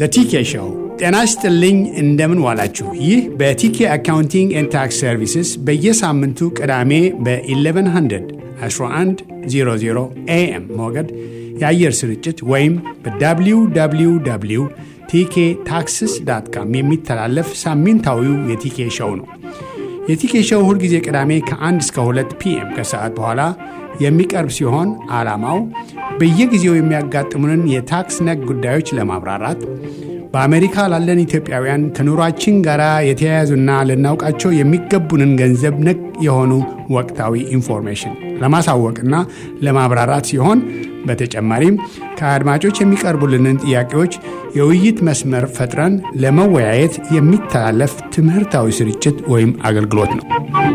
በቲኬ ሾው ጤና ይስጥልኝ። እንደምን ዋላችሁ? ይህ በቲኬ አካውንቲንግ ኤንድ ታክስ ሰርቪስስ በየሳምንቱ ቅዳሜ በ1100 1100 ኤኤም ሞገድ የአየር ስርጭት ወይም በwww ቲኬ ታክስስ ዳት ካም የሚተላለፍ ሳምንታዊው የቲኬ ሾው ነው። የቲኬ ሾው ሁልጊዜ ቅዳሜ ከ1 እስከ 2 ፒኤም ከሰዓት በኋላ የሚቀርብ ሲሆን ዓላማው በየጊዜው የሚያጋጥሙንን የታክስ ነክ ጉዳዮች ለማብራራት በአሜሪካ ላለን ኢትዮጵያውያን ከኑሯችን ጋር የተያያዙና ልናውቃቸው የሚገቡንን ገንዘብ ነክ የሆኑ ወቅታዊ ኢንፎርሜሽን ለማሳወቅና ለማብራራት ሲሆን በተጨማሪም ከአድማጮች የሚቀርቡልንን ጥያቄዎች የውይይት መስመር ፈጥረን ለመወያየት የሚተላለፍ ትምህርታዊ ስርጭት ወይም አገልግሎት ነው።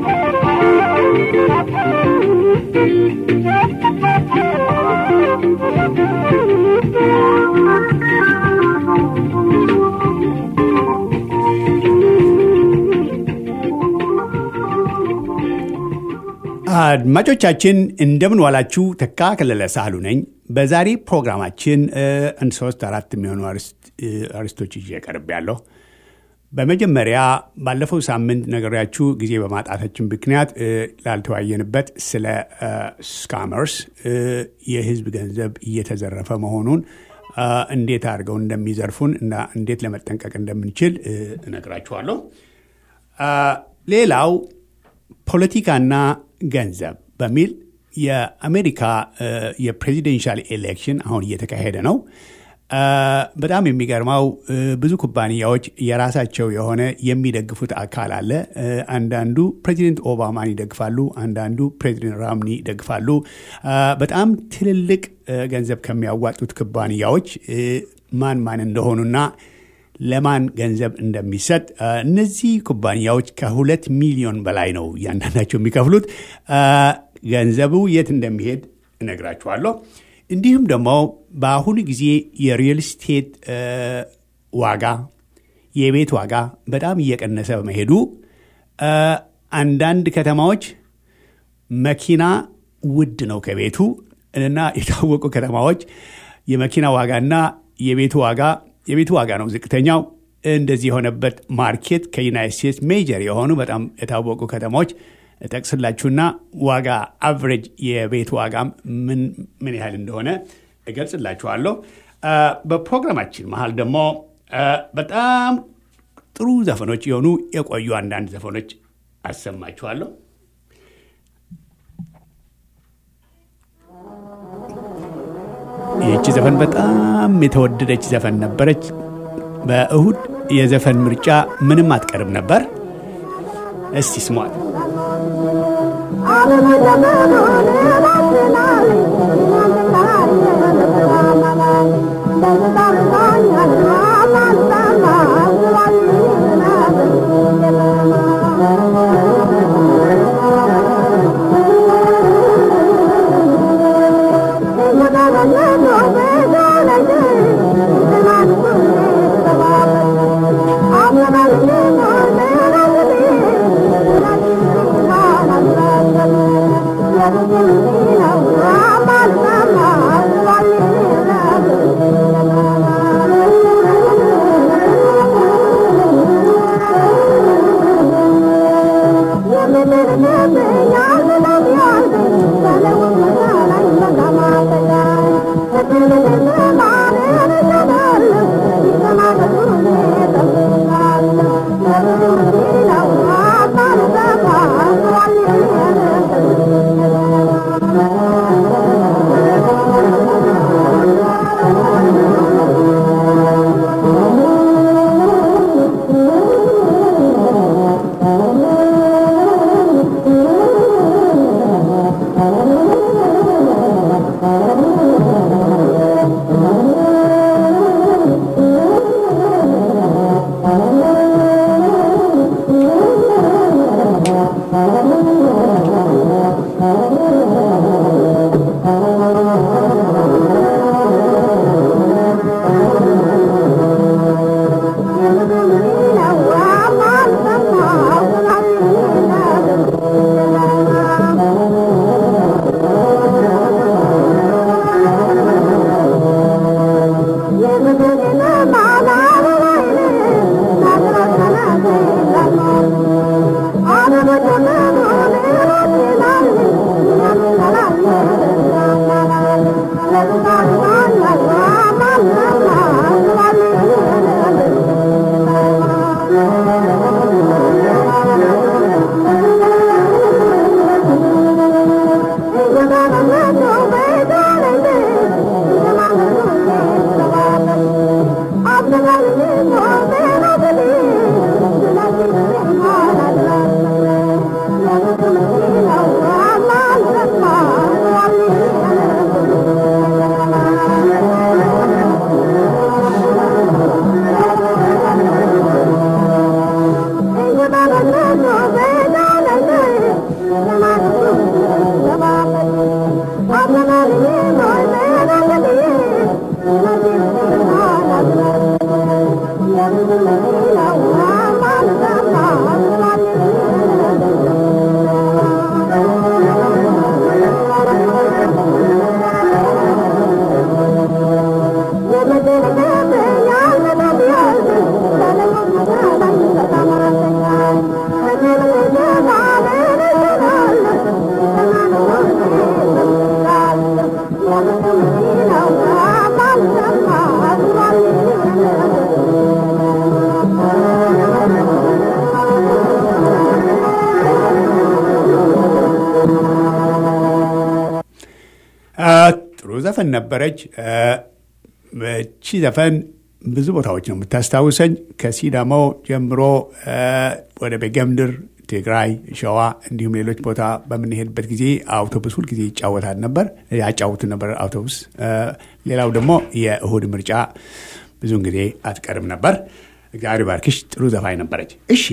አድማጮቻችን እንደምን ዋላችሁ። ተካ ከለለ ሳህሉ ነኝ። በዛሬ ፕሮግራማችን አንድ ሶስት አራት የሚሆኑ አርስቶች ይዤ ቀርብ ያለሁ። በመጀመሪያ ባለፈው ሳምንት ነገሪያችሁ ጊዜ በማጣታችን ምክንያት ላልተወያየንበት ስለ ስካመርስ የሕዝብ ገንዘብ እየተዘረፈ መሆኑን እንዴት አድርገው እንደሚዘርፉን እና እንዴት ለመጠንቀቅ እንደምንችል እነግራችኋለሁ። ሌላው ፖለቲካና ገንዘብ በሚል የአሜሪካ የፕሬዚደንሻል ኤሌክሽን አሁን እየተካሄደ ነው። በጣም የሚገርመው ብዙ ኩባንያዎች የራሳቸው የሆነ የሚደግፉት አካል አለ። አንዳንዱ ፕሬዚደንት ኦባማን ይደግፋሉ፣ አንዳንዱ ፕሬዚደንት ራምኒ ይደግፋሉ። በጣም ትልልቅ ገንዘብ ከሚያዋጡት ኩባንያዎች ማን ማን እንደሆኑና ለማን ገንዘብ እንደሚሰጥ እነዚህ ኩባንያዎች ከሁለት ሚሊዮን በላይ ነው እያንዳንዳቸው የሚከፍሉት። ገንዘቡ የት እንደሚሄድ እነግራችኋለሁ። እንዲሁም ደግሞ በአሁኑ ጊዜ የሪል ስቴት ዋጋ የቤት ዋጋ በጣም እየቀነሰ በመሄዱ አንዳንድ ከተማዎች መኪና ውድ ነው ከቤቱ እና የታወቁ ከተማዎች የመኪና ዋጋና የቤቱ ዋጋ የቤቱ ዋጋ ነው ዝቅተኛው። እንደዚህ የሆነበት ማርኬት ከዩናይት ስቴትስ ሜጀር የሆኑ በጣም የታወቁ ከተማዎች እጠቅስላችሁና ዋጋ አቨሬጅ የቤት ዋጋ ምን ምን ያህል እንደሆነ እገልጽላችኋለሁ። በፕሮግራማችን መሀል ደግሞ በጣም ጥሩ ዘፈኖች የሆኑ የቆዩ አንዳንድ ዘፈኖች አሰማችኋለሁ። ይህቺ ዘፈን በጣም የተወደደች ዘፈን ነበረች። በእሁድ የዘፈን ምርጫ ምንም አትቀርም ነበር። እስቲ ስሟት። Thank you. ጥሩ ዘፈን ነበረች። እቺ ዘፈን ብዙ ቦታዎች ነው የምታስታውሰኝ። ከሲዳማው ጀምሮ ወደ ቤገምድር፣ ትግራይ፣ ሸዋ እንዲሁም ሌሎች ቦታ በምንሄድበት ጊዜ አውቶቡስ ሁልጊዜ ይጫወታል ነበር ያጫውቱ ነበር አውቶቡስ። ሌላው ደግሞ የእሁድ ምርጫ ብዙውን ጊዜ አትቀርም ነበር። እግዚአብሔር ባርክሽ። ጥሩ ዘፋኝ ነበረች። እሺ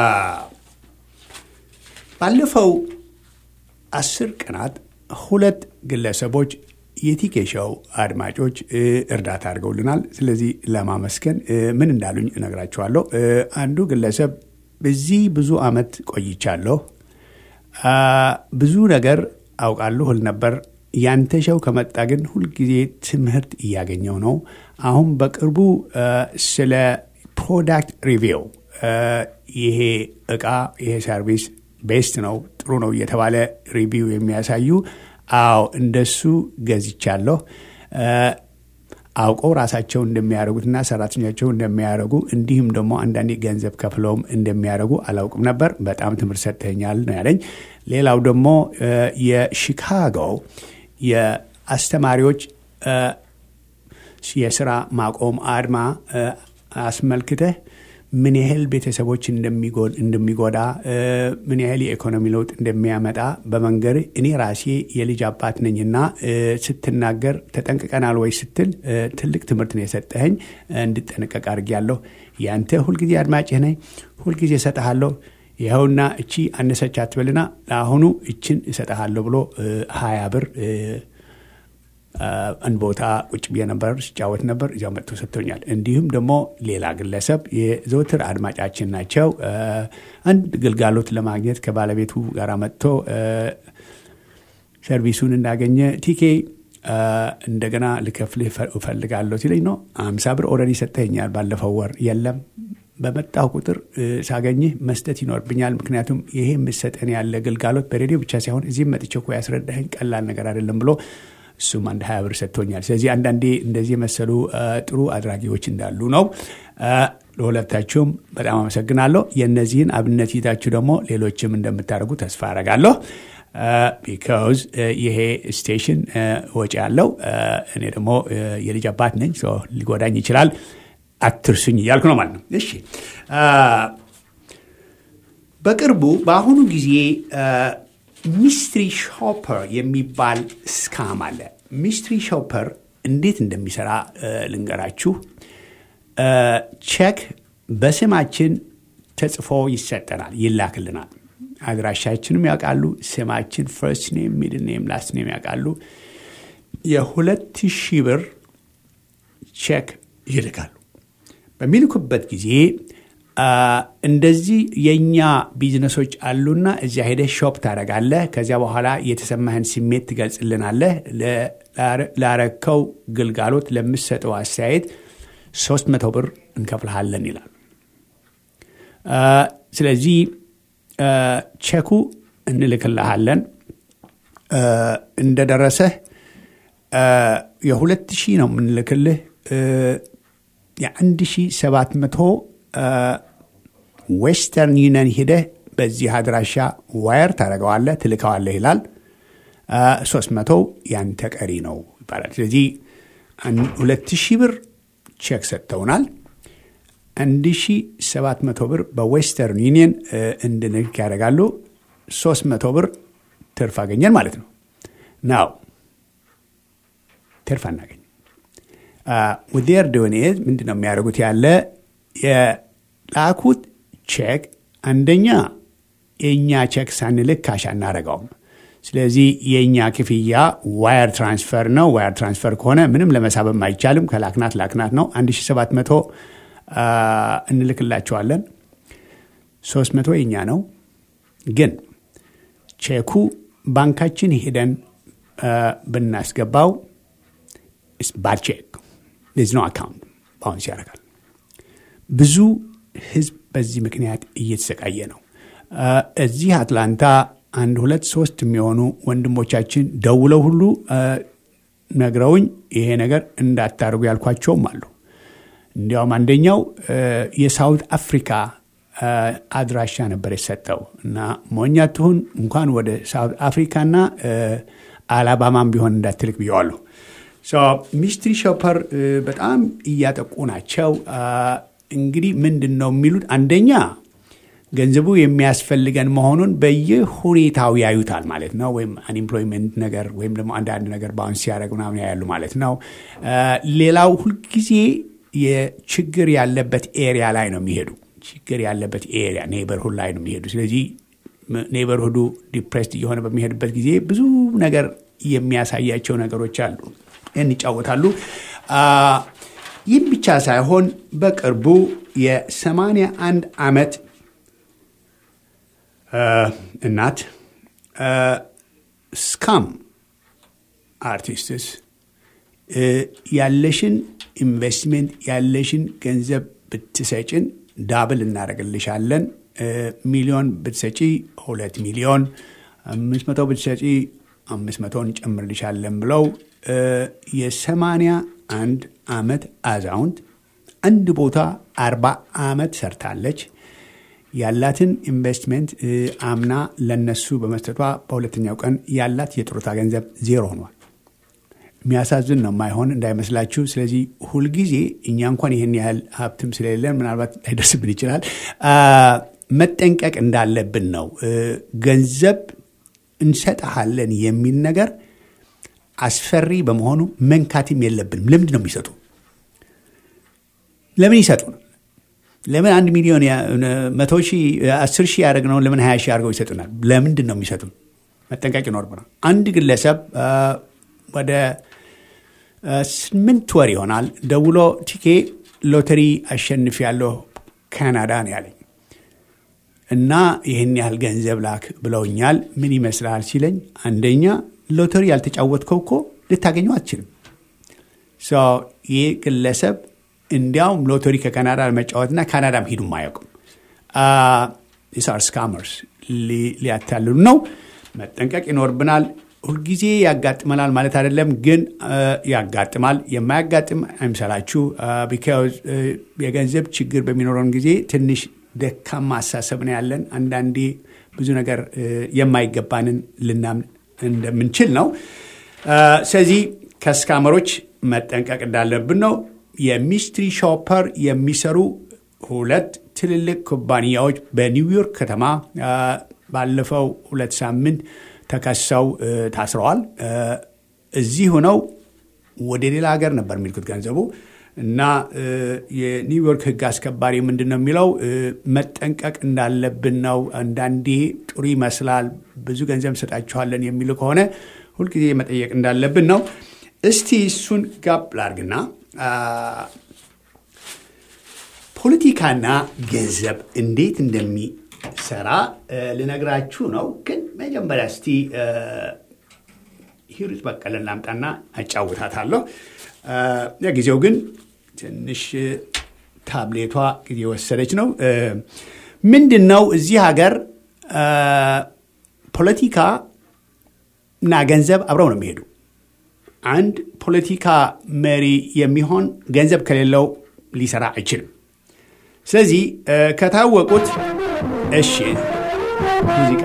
ባለፈው አስር ቀናት ሁለት ግለሰቦች የቲኬ ሾው አድማጮች እርዳታ አድርገውልናል። ስለዚህ ለማመስገን ምን እንዳሉኝ እነግራችኋለሁ። አንዱ ግለሰብ በዚህ ብዙ ዓመት ቆይቻለሁ፣ ብዙ ነገር አውቃለሁ እል ነበር። ያንተ ሸው ከመጣ ግን ሁልጊዜ ትምህርት እያገኘው ነው። አሁን በቅርቡ ስለ ፕሮዳክት ሪቪው ይሄ እቃ ይሄ ሰርቪስ ቤስት ነው ጥሩ ነው እየተባለ ሪቪው የሚያሳዩ አዎ እንደሱ ገዝቻለሁ። አውቀው ራሳቸው እንደሚያደርጉትና ሰራተኞቻቸው እንደሚያደርጉ እንዲሁም ደግሞ አንዳንዴ ገንዘብ ከፍለውም እንደሚያደርጉ አላውቅም ነበር። በጣም ትምህርት ሰጥተኛል ነው ያለኝ። ሌላው ደግሞ የሺካጎ የአስተማሪዎች የስራ ማቆም አድማ አስመልክተህ ምን ያህል ቤተሰቦች እንደሚጎዳ ምን ያህል የኢኮኖሚ ለውጥ እንደሚያመጣ በመንገድ እኔ ራሴ የልጅ አባት ነኝና ስትናገር ተጠንቅቀናል ወይ ስትል ትልቅ ትምህርት ነው የሰጠኸኝ። እንድጠነቀቅ አድርጌያለሁ። ያንተ ሁልጊዜ አድማጭህ ነኝ። ሁልጊዜ እሰጠሃለሁ። ይኸውና እቺ አነሰች አትበልና ለአሁኑ እችን እሰጠሃለሁ ብሎ ሀያ ብር አንድ ቦታ ቁጭ ብዬ ነበር ሲጫወት ነበር። እዚያው መጥቶ ሰጥቶኛል። እንዲሁም ደግሞ ሌላ ግለሰብ የዘወትር አድማጫችን ናቸው። አንድ ግልጋሎት ለማግኘት ከባለቤቱ ጋር መጥቶ ሰርቪሱን እንዳገኘ ቲኬ እንደገና ልከፍልህ እፈልጋለሁ ሲለኝ ነው አምሳ ብር ኦልሬዲ ሰጥተኛል ባለፈው ወር የለም በመጣሁ ቁጥር ሳገኝህ መስጠት ይኖርብኛል። ምክንያቱም ይሄ የምሰጠን ያለ ግልጋሎት በሬዲዮ ብቻ ሳይሆን እዚህም መጥቼ እኮ ያስረዳኸኝ ቀላል ነገር አይደለም ብሎ እሱም አንድ ሀያ ብር ሰጥቶኛል። ስለዚህ አንዳንዴ እንደዚህ የመሰሉ ጥሩ አድራጊዎች እንዳሉ ነው። ለሁለታችሁም በጣም አመሰግናለሁ። የእነዚህን አብነት ይዛችሁ ደግሞ ሌሎችም እንደምታደርጉ ተስፋ አረጋለሁ። ቢካዝ ይሄ ስቴሽን ወጪ ያለው እኔ ደግሞ የልጅ አባት ነኝ፣ ሊጎዳኝ ይችላል። አትርሱኝ እያልኩ ነው ማለት ነው። እሺ በቅርቡ በአሁኑ ጊዜ ሚስትሪ ሾፐር የሚባል ስካም አለ። ሚስትሪ ሾፐር እንዴት እንደሚሰራ ልንገራችሁ። ቼክ በስማችን ተጽፎ ይሰጠናል፣ ይላክልናል። አድራሻችንም ያውቃሉ። ስማችን ፈርስት ኔም፣ ሚድል ኔም፣ ላስት ኔም ያውቃሉ። የሁለት ሺህ ብር ቼክ ይልካሉ። በሚልኩበት ጊዜ እንደዚህ የእኛ ቢዝነሶች አሉና እዚያ ሄደህ ሾፕ ታደርጋለህ። ከዚያ በኋላ የተሰማህን ስሜት ትገልጽልናለህ። ላረከው ግልጋሎት ለምሰጠው አስተያየት ሶስት መቶ ብር እንከፍልሃለን ይላል። ስለዚህ ቼኩ እንልክልሃለን። እንደደረሰህ የሁለት ሺህ ነው የምንልክልህ የአንድ ሺህ ሰባት መቶ ዌስተርን ዩኒየን ሂደህ በዚህ አድራሻ ዋየር ታደርገዋለህ፣ ትልከዋለህ ይላል። ሶስት መቶ ያንተ ቀሪ ነው ይባላል። ስለዚህ ሁለት ሺህ ብር ቼክ ሰጥተውናል። አንድ ሺ ሰባት መቶ ብር በዌስተርን ዩኒየን እንድንልክ ያደርጋሉ። ሶስት መቶ ብር ትርፍ አገኘን ማለት ነው። ናው ትርፍ አናገኝ ውዴር ድወኔዝ ምንድን ነው የሚያደርጉት? ያለ የላኩት ቼክ አንደኛ የእኛ ቼክ ሳንልክ ካሽ አናደርገውም። ስለዚህ የእኛ ክፍያ ዋየር ትራንስፈር ነው። ዋየር ትራንስፈር ከሆነ ምንም ለመሳበም አይቻልም። ከላክናት ላክናት ነው። 1700 እንልክላቸዋለን። 300 የኛ ነው። ግን ቼኩ ባንካችን ሄደን ብናስገባው ባድ ቼክ ዝ ነው አካውንት ባውንስ ያደርጋል። ብዙ ህዝብ በዚህ ምክንያት እየተሰቃየ ነው። እዚህ አትላንታ አንድ ሁለት ሶስት የሚሆኑ ወንድሞቻችን ደውለው ሁሉ ነግረውኝ ይሄ ነገር እንዳታደርጉ ያልኳቸውም አሉ። እንዲያውም አንደኛው የሳውት አፍሪካ አድራሻ ነበር የሰጠው እና ሞኛ ትሁን እንኳን ወደ ሳውት አፍሪካና አላባማም ቢሆን እንዳትልክ ብየዋለሁ። ሚስትሪ ሾፐር በጣም እያጠቁ ናቸው። እንግዲህ ምንድን ነው የሚሉት አንደኛ ገንዘቡ የሚያስፈልገን መሆኑን በየሁኔታው ያዩታል ማለት ነው። ወይም አንኤምፕሎይመንት ነገር ወይም ደግሞ አንዳንድ ነገር ባውንስ ሲያደርግ ምናምን ያሉ ማለት ነው። ሌላው ሁልጊዜ የችግር ያለበት ኤሪያ ላይ ነው የሚሄዱ ችግር ያለበት ኤሪያ ኔበርሁድ ላይ ነው የሚሄዱ። ስለዚህ ኔበርሁዱ ዲፕሬስድ እየሆነ በሚሄድበት ጊዜ ብዙ ነገር የሚያሳያቸው ነገሮች አሉ። ይህን ይጫወታሉ። ይህም ብቻ ሳይሆን በቅርቡ የሰማንያ አንድ ዓመት እናት ስካም አርቲስትስ ያለሽን ኢንቨስትሜንት ያለሽን ገንዘብ ብትሰጭን ዳብል እናደርግልሻለን። ሚሊዮን ብትሰጪ ሁለት ሚሊዮን፣ አምስት መቶ ብትሰጪ አምስት መቶ እንጨምርልሻለን ብለው የሰማንያ አንድ ዓመት አዛውንት አንድ ቦታ አርባ ዓመት ሰርታለች። ያላትን ኢንቨስትሜንት አምና ለነሱ በመስጠቷ በሁለተኛው ቀን ያላት የጡረታ ገንዘብ ዜሮ ሆኗል። የሚያሳዝን ነው፣ ማይሆን እንዳይመስላችሁ። ስለዚህ ሁልጊዜ እኛ እንኳን ይህን ያህል ሀብትም ስለሌለን ምናልባት ላይደርስብን ይችላል፣ መጠንቀቅ እንዳለብን ነው። ገንዘብ እንሰጥሃለን የሚል ነገር አስፈሪ በመሆኑ መንካትም የለብንም። ለምንድን ነው የሚሰጡ? ለምን ይሰጡን? ለምን አንድ ሚሊዮን መቶ ሺህ አስር ሺህ ያደረግነውን ለምን ሀያ ሺህ አድርገው ይሰጡናል? ለምንድን ነው የሚሰጡን? መጠንቀቅ ይኖርብናል። አንድ ግለሰብ ወደ ስምንት ወር ይሆናል ደውሎ ቲኬ ሎተሪ አሸንፍ ያለሁ ካናዳ ነው ያለኝ እና ይህን ያህል ገንዘብ ላክ ብለውኛል። ምን ይመስልሃል ሲለኝ፣ አንደኛ ሎተሪ ያልተጫወትከው እኮ ልታገኘው አትችልም። ይህ ግለሰብ እንዲያውም ሎተሪ ከካናዳ ለመጫወትና ካናዳም ሂዱም አያውቅም። ሳር ስካመርስ ሊያታልሉ ነው። መጠንቀቅ ይኖርብናል። ሁልጊዜ ያጋጥመናል ማለት አይደለም፣ ግን ያጋጥማል። የማያጋጥም አይምሰላችሁ። ቢካዝ የገንዘብ ችግር በሚኖረን ጊዜ ትንሽ ደካማ አሳሰብ ነው ያለን። አንዳንዴ ብዙ ነገር የማይገባንን ልናምን እንደምንችል ነው። ስለዚህ ከስካመሮች መጠንቀቅ እንዳለብን ነው። የሚስትሪ ሾፐር የሚሰሩ ሁለት ትልልቅ ኩባንያዎች በኒውዮርክ ከተማ ባለፈው ሁለት ሳምንት ተከሰው ታስረዋል። እዚህ ሆነው ወደ ሌላ ሀገር ነበር የሚልኩት ገንዘቡ እና የኒውዮርክ ሕግ አስከባሪ ምንድን ነው የሚለው መጠንቀቅ እንዳለብን ነው። አንዳንዴ ጥሩ ይመስላል ብዙ ገንዘብ እንሰጣችኋለን የሚሉ ከሆነ ሁልጊዜ መጠየቅ እንዳለብን ነው። እስቲ እሱን ጋብ ላርግና ፖለቲካና ገንዘብ እንዴት እንደሚሰራ ልነግራችሁ ነው። ግን መጀመሪያ እስቲ ሂሩት በቀለን ላምጣና አጫውታታለሁ። ለጊዜው ግን ትንሽ ታብሌቷ ጊዜ ወሰደች ነው። ምንድን ነው እዚህ ሀገር ፖለቲካ እና ገንዘብ አብረው ነው የሚሄዱ። አንድ ፖለቲካ መሪ የሚሆን ገንዘብ ከሌለው ሊሰራ አይችልም። ስለዚህ ከታወቁት እሺ ሙዚቃ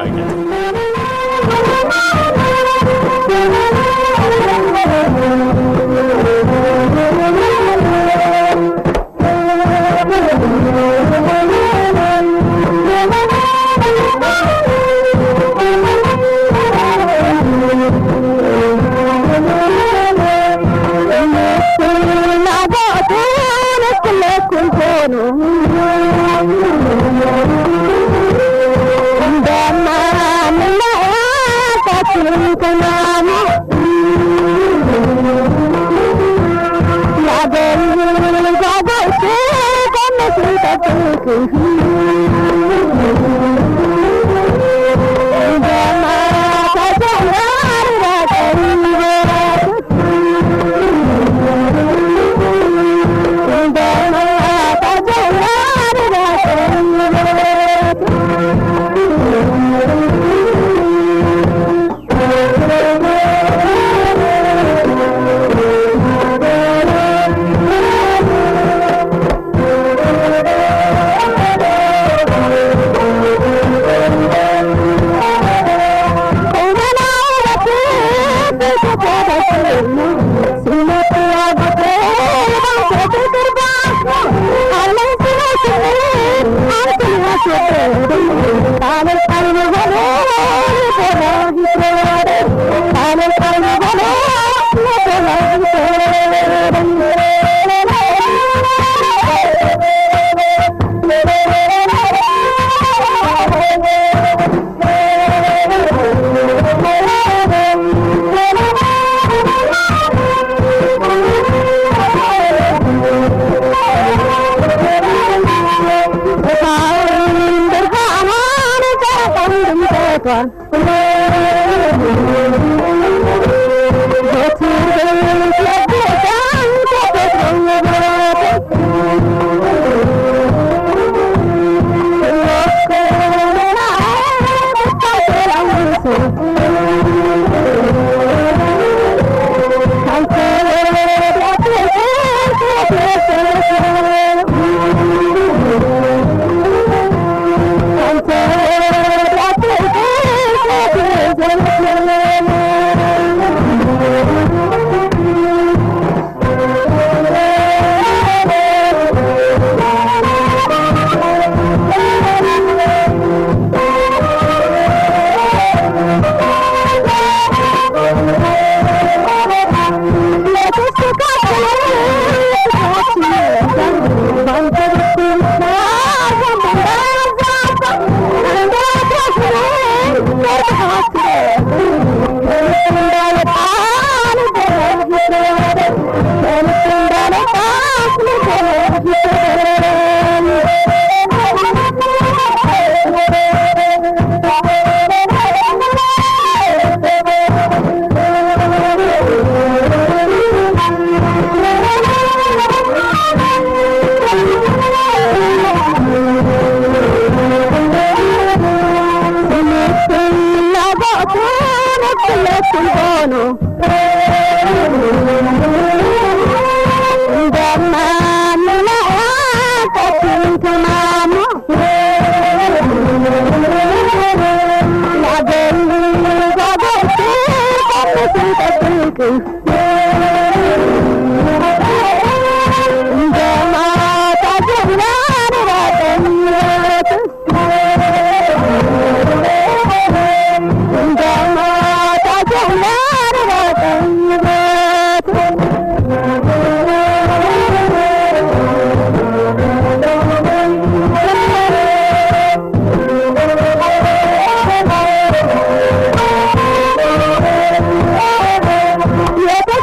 Yeah.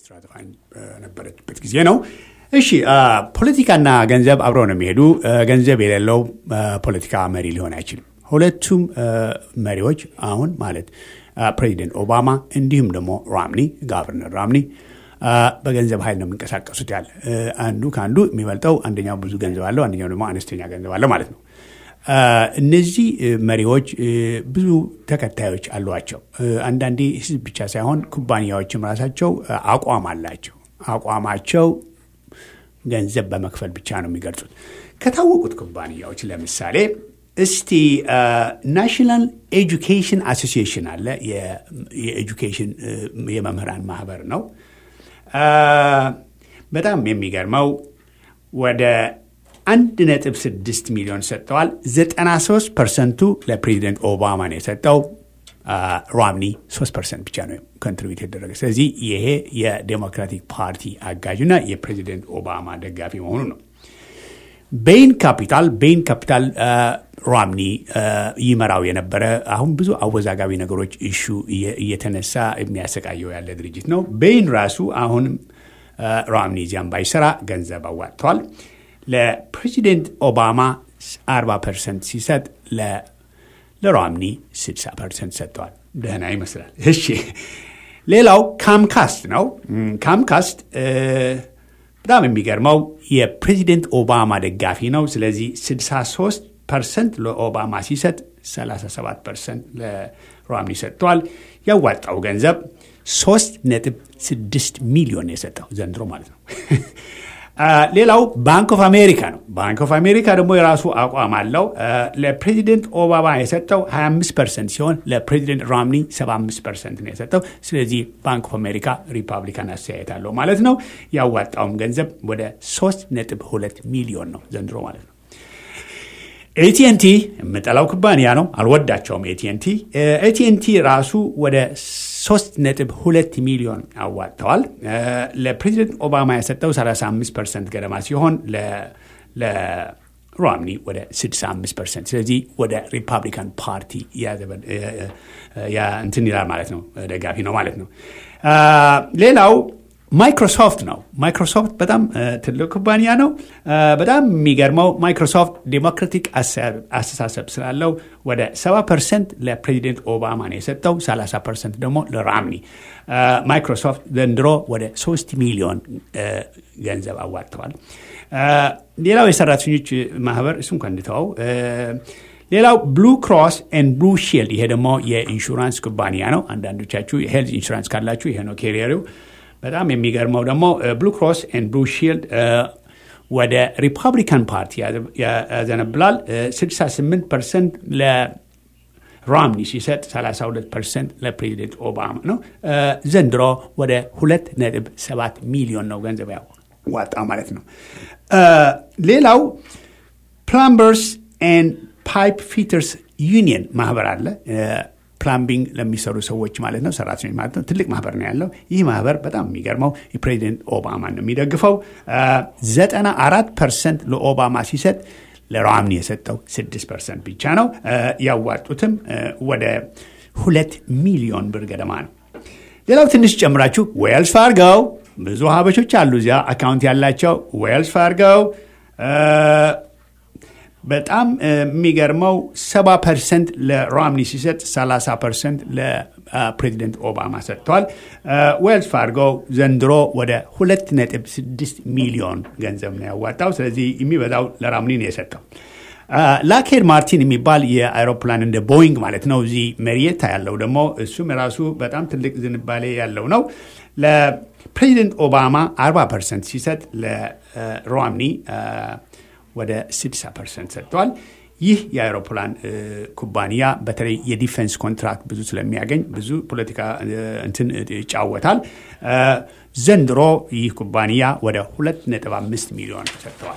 ስራ ተፋኝ በነበረችበት ጊዜ ነው። እሺ ፖለቲካና ገንዘብ አብረው ነው የሚሄዱ። ገንዘብ የሌለው ፖለቲካ መሪ ሊሆን አይችልም። ሁለቱም መሪዎች አሁን ማለት ፕሬዚደንት ኦባማ እንዲሁም ደግሞ ራምኒ ጋቨርነር ራምኒ በገንዘብ ኃይል ነው የሚንቀሳቀሱት። ያለ አንዱ ከአንዱ የሚበልጠው አንደኛው ብዙ ገንዘብ አለው፣ አንደኛው ደግሞ አነስተኛ ገንዘብ አለው ማለት ነው። እነዚህ መሪዎች ብዙ ተከታዮች አሏቸው። አንዳንዴ ህዝብ ብቻ ሳይሆን ኩባንያዎችም ራሳቸው አቋም አላቸው። አቋማቸው ገንዘብ በመክፈል ብቻ ነው የሚገልጹት። ከታወቁት ኩባንያዎች ለምሳሌ እስቲ ናሽናል ኤጁኬሽን አሶሲዬሽን አለ። የኤጁኬሽን የመምህራን ማህበር ነው። በጣም የሚገርመው ወደ አንድ ነጥብ ስድስት ሚሊዮን ሰጥተዋል። ዘጠና ሶስት ፐርሰንቱ ለፕሬዚደንት ኦባማ ነው የሰጠው። ሮምኒ ሶስት ፐርሰንት ብቻ ነው ኮንትሪቢዩት የተደረገ። ስለዚህ ይሄ የዴሞክራቲክ ፓርቲ አጋዥና የፕሬዚደንት ኦባማ ደጋፊ መሆኑ ነው። ቤይን ካፒታል ቤይን ካፒታል ሮምኒ ይመራው የነበረ አሁን ብዙ አወዛጋቢ ነገሮች እሹ እየተነሳ የሚያሰቃየው ያለ ድርጅት ነው። ቤይን ራሱ አሁንም ሮምኒ እዚያም ባይሰራ ገንዘብ አዋጥተዋል። ለፕሬዚደንት ኦባማ 40 ፐርሰንት ሲሰጥ ለሮምኒ 60 ፐርሰንት ሰጥተዋል። ደህና ይመስላል። እሺ ሌላው ካምካስት ነው። ካምካስት በጣም የሚገርመው የፕሬዚደንት ኦባማ ደጋፊ ነው። ስለዚህ 63 ፐርሰንት ለኦባማ ሲሰጥ 37 ፐርሰንት ለሮምኒ ሰጥተዋል። ያዋጣው ገንዘብ 3 ነጥብ 6 ሚሊዮን የሰጠው ዘንድሮ ማለት ነው። ሌላው ባንክ ኦፍ አሜሪካ ነው። ባንክ ኦፍ አሜሪካ ደግሞ የራሱ አቋም አለው። ለፕሬዚደንት ኦባማ የሰጠው 25 ፐርሰንት ሲሆን ለፕሬዚደንት ሮምኒ 75 ፐርሰንት ነው የሰጠው። ስለዚህ ባንክ ኦፍ አሜሪካ ሪፐብሊካን አስተያየት አለው ማለት ነው። ያዋጣውም ገንዘብ ወደ 3 ነጥብ 2 ሚሊዮን ነው ዘንድሮ ማለት ነው። ኤቲኤንቲ የምጠላው ኩባንያ ነው። አልወዳቸውም። ኤቲኤንቲ ኤቲኤንቲ ራሱ ወደ ሶስት ነጥብ ሁለት ሚሊዮን አዋጥተዋል። ለፕሬዚደንት ኦባማ የሰጠው 35 ፐርሰንት ገደማ ሲሆን ለሮምኒ ወደ 65 ፐርሰንት። ስለዚህ ወደ ሪፐብሊካን ፓርቲ እንትን ይላል ማለት ነው፣ ደጋፊ ነው ማለት ነው። ሌላው ማይክሮሶፍት ነው። ማይክሮሶፍት በጣም ትልቅ ኩባንያ ነው። በጣም የሚገርመው ማይክሮሶፍት ዴሞክራቲክ አስተሳሰብ ስላለው ወደ 70 ፐርሰንት ለፕሬዚደንት ኦባማ ነው የሰጠው፣ 30 ፐርሰንት ደግሞ ለራምኒ። ማይክሮሶፍት ዘንድሮ ወደ 3 ሚሊዮን ገንዘብ አዋጥተዋል። ሌላው የሰራተኞች ማህበር እሱ እንኳ እንድተወው ሌላው ብሉ ክሮስ ኤንድ ብሉ ሺልድ፣ ይሄ ደግሞ የኢንሹራንስ ኩባንያ ነው። አንዳንዶቻችሁ የሄልዝ ኢንሹራንስ ካላችሁ ይሄ ነው ኬሪየሪው። በጣም የሚገርመው ደግሞ ብሉ ክሮስ ኤንድ ብሉ ሺልድ ወደ ሪፐብሊካን ፓርቲ ያዘነብላል። 68 ፐርሰንት ለሮምኒ ሲሰጥ 32 ፐርሰንት ለፕሬዚደንት ኦባማ ነው። ዘንድሮ ወደ 2.7 ሚሊዮን ነው ገንዘብ ያዋጣ ማለት ነው። ሌላው ፕላምበርስ ኤንድ ፓይፕ ፊተርስ ዩኒየን ማህበር አለ። ፕላምቢንግ ለሚሰሩ ሰዎች ማለት ነው፣ ሰራተኞች ማለት ነው። ትልቅ ማህበር ነው ያለው። ይህ ማህበር በጣም የሚገርመው የፕሬዚደንት ኦባማ ነው የሚደግፈው። ዘጠና አራት ፐርሰንት ለኦባማ ሲሰጥ ለሮምኒ የሰጠው ስድስት ፐርሰንት ብቻ ነው። ያዋጡትም ወደ ሁለት ሚሊዮን ብር ገደማ ነው። ሌላው ትንሽ ጨምራችሁ ዌልስ ፋርገው ብዙ ሀበሾች አሉ እዚያ አካውንት ያላቸው ዌልስ ፋርገው በጣም የሚገርመው ሰባ ፐርሰንት ለሮምኒ ሲሰጥ 30 ፐርሰንት ለፕሬዚደንት ኦባማ ሰጥተዋል። ዌልስ ፋርጎ ዘንድሮ ወደ 2.6 ሚሊዮን ገንዘብ ነው ያዋጣው። ስለዚህ የሚበዛው ለሮምኒ ነው የሰጠው። ላኬድ ማርቲን የሚባል የአይሮፕላን እንደ ቦይንግ ማለት ነው እዚህ መሪየታ ያለው ደግሞ እሱም የራሱ በጣም ትልቅ ዝንባሌ ያለው ነው። ለፕሬዚደንት ኦባማ 40 ፐርሰንት ሲሰጥ ለሮምኒ ወደ 60 ፐርሰንት ሰጥተዋል። ይህ የአውሮፕላን ኩባንያ በተለይ የዲፌንስ ኮንትራክት ብዙ ስለሚያገኝ ብዙ ፖለቲካ እንትን ይጫወታል። ዘንድሮ ይህ ኩባንያ ወደ 2.5 ሚሊዮን ሰጥተዋል።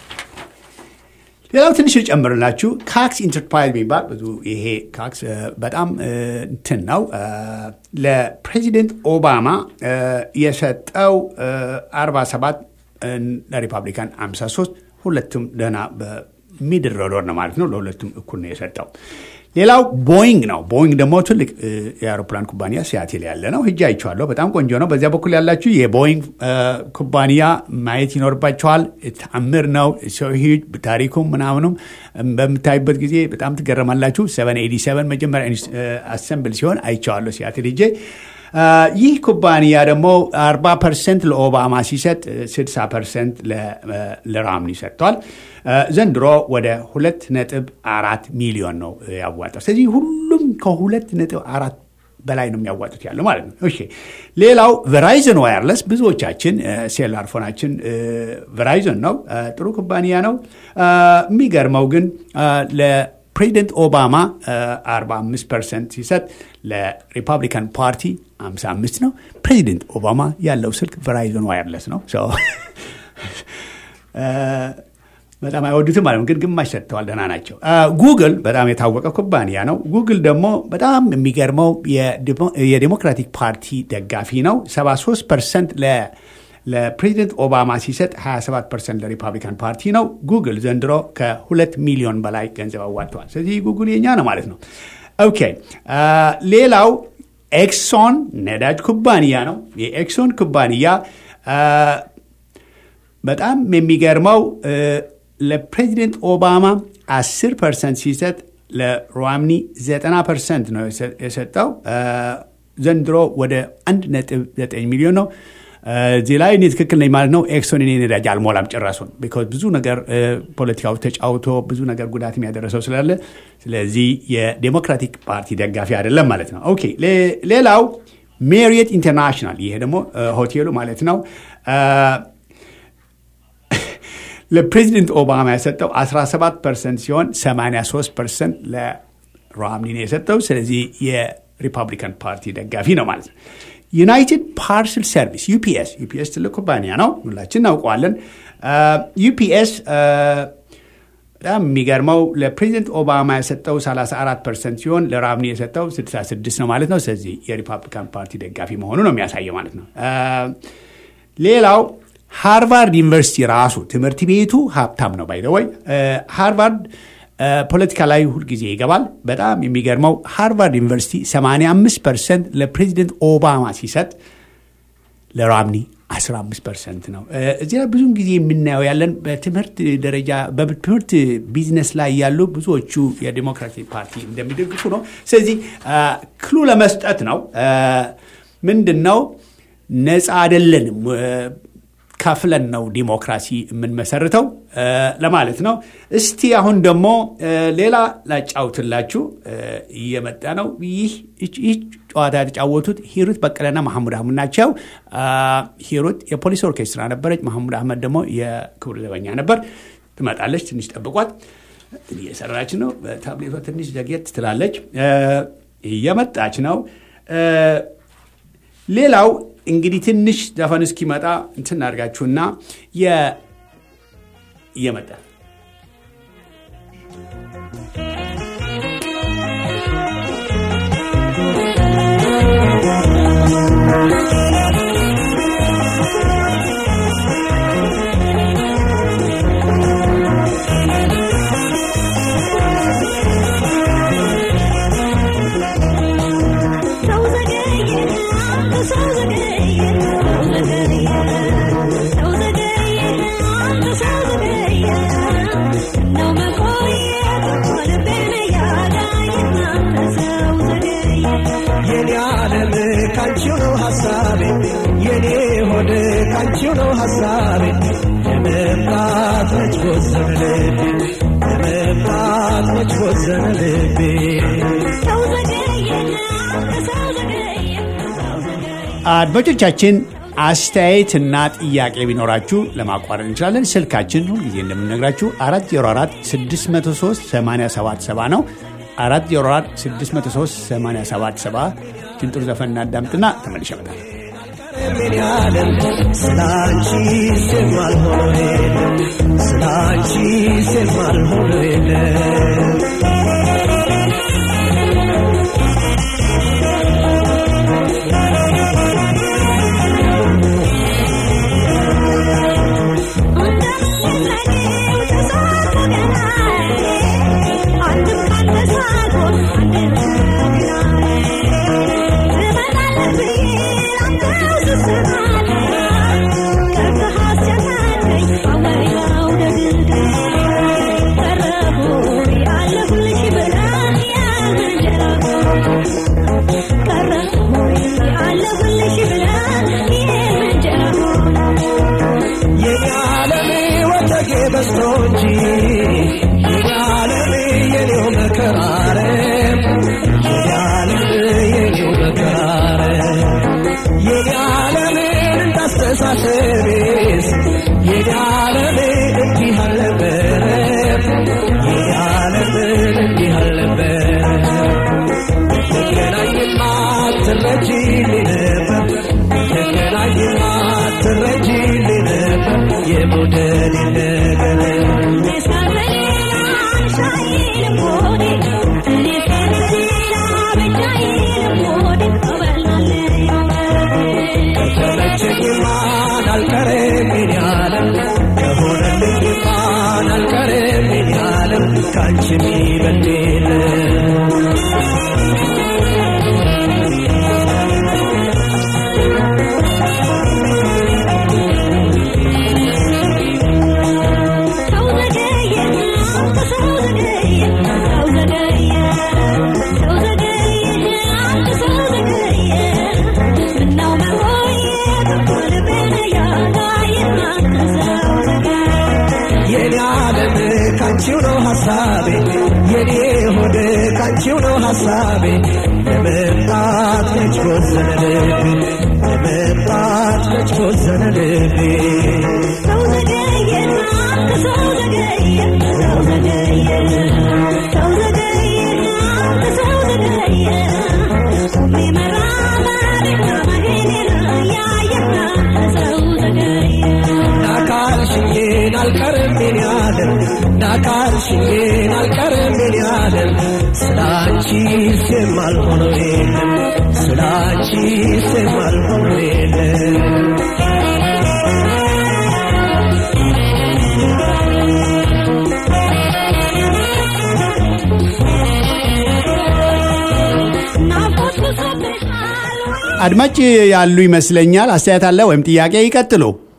ሌላው ትንሽ ልጨምርላችሁ ካክስ ኢንተርፕራይዝ የሚባል ብዙ ይሄ ካክስ በጣም እንትን ነው። ለፕሬዚደንት ኦባማ የሰጠው 47 ለሪፐብሊካን 53 ሁለቱም ደህና በሚድረዶር ነው ማለት ነው። ለሁለቱም እኩል ነው የሰጠው። ሌላው ቦይንግ ነው። ቦይንግ ደግሞ ትልቅ የአውሮፕላን ኩባንያ ሲያትል ያለ ነው። ሂጄ አይቼዋለሁ። በጣም ቆንጆ ነው። በዚያ በኩል ያላችሁ የቦይንግ ኩባንያ ማየት ይኖርባቸዋል። ተአምር ነው። ሰው ታሪኩም ምናምኑም በምታዩበት ጊዜ በጣም ትገረማላችሁ። 787 መጀመሪያ አሰምብል ሲሆን አይቼዋለሁ ሲያትል ሂጄ ይህ ኩባንያ ደግሞ 40 ፐርሰንት ለኦባማ ሲሰጥ 60 ፐርሰንት ለራምኒ ሰጥቷል። ዘንድሮ ወደ ሁለት ነጥብ አራት ሚሊዮን ነው ያዋጣው። ስለዚህ ሁሉም ከሁለት ነጥብ አራት በላይ ነው የሚያዋጡት ያለው ማለት ነው። እሺ ሌላው ቨራይዘን ዋየርለስ ብዙዎቻችን ሴላር ፎናችን ቨራይዘን ነው። ጥሩ ኩባንያ ነው። የሚገርመው ግን ፕሬዚደንት ኦባማ 45 ፐርሰንት ሲሰጥ ለሪፐብሊካን ፓርቲ 55 ነው። ፕሬዚደንት ኦባማ ያለው ስልክ ቨራይዞን ዋየርለስ ነው። በጣም አይወዱትም ማለት ነው፣ ግን ግማሽ ሰጥተዋል። ደህና ናቸው። ጉግል በጣም የታወቀ ኩባንያ ነው። ጉግል ደግሞ በጣም የሚገርመው የዴሞክራቲክ ፓርቲ ደጋፊ ነው። 73 ፐርሰንት ለፕሬዚደንት ኦባማ ሲሰጥ 27 ፐርሰንት ለሪፐብሊካን ፓርቲ ነው። ጉግል ዘንድሮ ከሁለት ሚሊዮን በላይ ገንዘብ አዋጥተዋል። ስለዚህ ጉግል የኛ ነው ማለት ነው። ኦኬ ሌላው ኤክሶን ነዳጅ ኩባንያ ነው። የኤክሶን ኩባንያ በጣም የሚገርመው ለፕሬዚደንት ኦባማ 10 ፐርሰንት ሲሰጥ ለሮምኒ 90 ፐርሰንት ነው የሰጠው። ዘንድሮ ወደ 1.9 ሚሊዮን ነው። እዚህ ላይ እኔ ትክክል ነኝ ማለት ነው። ኤክሶን እኔ ነዳጅ አልሞላም ጭራሱን ቢኮዝ ብዙ ነገር ፖለቲካው ተጫውቶ ብዙ ነገር ጉዳት የሚያደረሰው ስላለ፣ ስለዚህ የዴሞክራቲክ ፓርቲ ደጋፊ አይደለም ማለት ነው። ኦኬ ሌላው ሜሪየት ኢንተርናሽናል፣ ይሄ ደግሞ ሆቴሉ ማለት ነው። ለፕሬዚደንት ኦባማ የሰጠው 17 ፐርሰንት ሲሆን 83 ፐርሰንት ለሮምኒ ነው የሰጠው። ስለዚህ የሪፐብሊካን ፓርቲ ደጋፊ ነው ማለት ነው። ዩናይትድ ፓርሰል ሰርቪስ ዩፒኤስ ዩፒኤስ ትልቅ ኩባንያ ነው፣ ሁላችን እናውቀዋለን። ዩፒኤስ በጣም የሚገርመው ለፕሬዚደንት ኦባማ የሰጠው 34 ፐርሰንት ሲሆን ለራምኒ የሰጠው 66 ነው ማለት ነው። ስለዚህ የሪፐብሊካን ፓርቲ ደጋፊ መሆኑ ነው የሚያሳየው ማለት ነው። ሌላው ሃርቫርድ ዩኒቨርሲቲ ራሱ ትምህርት ቤቱ ሀብታም ነው። ባይደወይ ሃርቫርድ ፖለቲካ ላይ ሁልጊዜ ይገባል። በጣም የሚገርመው ሃርቫርድ ዩኒቨርሲቲ 85 ፐርሰንት ለፕሬዚደንት ኦባማ ሲሰጥ ለራምኒ 15 ፐርሰንት ነው። እዚህ ላይ ብዙውን ጊዜ የምናየው ያለን በትምህርት ደረጃ በትምህርት ቢዝነስ ላይ ያሉ ብዙዎቹ የዲሞክራቲክ ፓርቲ እንደሚደግፉ ነው። ስለዚህ ክሉ ለመስጠት ነው። ምንድን ነው ነፃ አይደለንም ከፍለን ነው ዲሞክራሲ የምንመሰርተው ለማለት ነው። እስቲ አሁን ደግሞ ሌላ ላጫውትላችሁ እየመጣ ነው። ይህ ጨዋታ የተጫወቱት ሂሩት በቀለና መሐሙድ አህመድ ናቸው። ሂሩት የፖሊስ ኦርኬስትራ ነበረች። መሐሙድ አህመድ ደግሞ የክብር ዘበኛ ነበር። ትመጣለች። ትንሽ ጠብቋት። እየሰራች ነው። በታብሌቷ ትንሽ ዘግየት ትላለች። እየመጣች ነው። ሌላው እንግዲህ ትንሽ ዘፈን እስኪመጣ እንትን አድርጋችሁና እየመጣ አድማጮቻችን አስተያየትና ጥያቄ ቢኖራችሁ ለማቋረጥ እንችላለን። ስልካችን ሁልጊዜ እንደምነግራችሁ 404 603 877 ነው። 404 603 877 ችንጥሩ ዘፈን እናዳምጥና ተመልሼ እመጣለሁ። ስላንቺ ስማልሆኖ የለም ስላንቺ ስማልሆኖ የለም I'm አለሁልሽ ብለን የምንጀራ የኔ ዓለም ወተጌ በዝቶ እንጂ የኔ ዓለም የኔው መከራረ የኔ ዓለም የኔው መከራረ የኔ ዓለምን እንዳስተሳሰቤስ የኔ ዓለም እንዲህ አልነበረ የኔ ዓለምን እንዲህ አልነበረ ተገናኝማ ትረጂልኝ ነበር ተገናኝማ ትረጂልኝ ነበር የሞደል ነገር ከተመቸኝማን አልቀረም የኔ ዓለም ከሆነልኝማን አልቀረም የኔ ዓለም ከአንቺ የሚበልጥ የለም የኔ ዓለም ካንቺው ነው ሐሳቤ የኔ ሆድ ካንቺው ነው ሐሳቤ ለመምጣት መች ወሰነ ልቤ ለመምጣት መች ወሰነ ልቤ ናካልሽኝን አልቀርም የኔ ዓለም ናካልሽኝን አልቀርም የኔ ዓለም ስላንቺ ስም አልሆነው የለም ስላንቺ ስም አልሆነው የለም አድማጭ ያሉ ይመስለኛል። አስተያየት አለ ወይም ጥያቄ? ይቀጥሉ።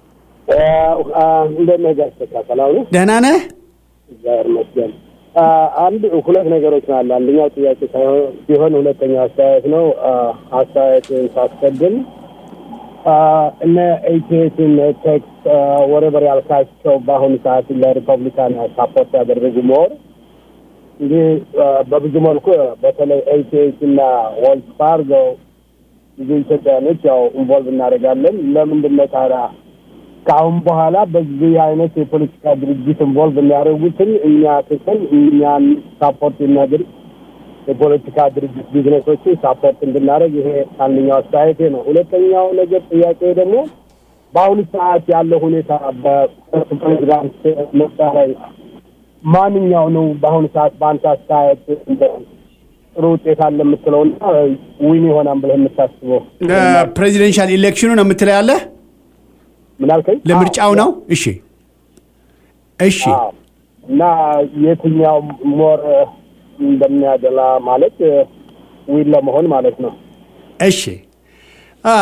እንደት ነህ ጋሽ ተካ? ሰላም ነው? ደህና ነህ? እግዚአብሔር ይመስገን። አንድ ሁለት ነገሮች ነው አለ። አንደኛው ጥያቄ ሳይሆን ሲሆን ሁለተኛው አስተያየት ነው። አስተያየትን ሳስቀድም እነ ኤቲኤትን ቴክስ ወረበር ያልካቸው በአሁኑ ሰዓት ለሪፐብሊካን ሳፖርት ያደረጉ ሞር እንዲህ በብዙ መልኩ በተለይ ኤቲኤት እና ወልስ ፋርጎ ብዙ ኢትዮጵያኖች ያው ኢንቮልቭ እናደርጋለን። ለምንድን ነው ታዲያ ከአሁን በኋላ በዚህ አይነት የፖለቲካ ድርጅት ኢንቮልቭ የሚያደርጉትን እኛ ትተን እኛን ሳፖርት የሚያደርግ የፖለቲካ ድርጅት ቢዝነሶችን ሳፖርት እንድናደርግ ይሄ አንደኛው አስተያየቴ ነው። ሁለተኛው ነገር ጥያቄ ደግሞ በአሁኑ ሰዓት ያለው ሁኔታ በፕሬዚዳንት ምርጫ ላይ ማንኛው ነው በአሁኑ ሰዓት በአንተ አስተያየት ጥሩ ውጤት አለ የምትለውና ዊን ይሆናል ብለህ የምታስበው ፕሬዚደንሻል ኢሌክሽኑ ነው የምትለው ያለህ ምን አልከኝ? ለምርጫው ነው? እሺ እሺ። አዎ። እና የትኛው ሞር እንደሚያደላ ማለት ዊን ለመሆን ማለት ነው። እሺ አ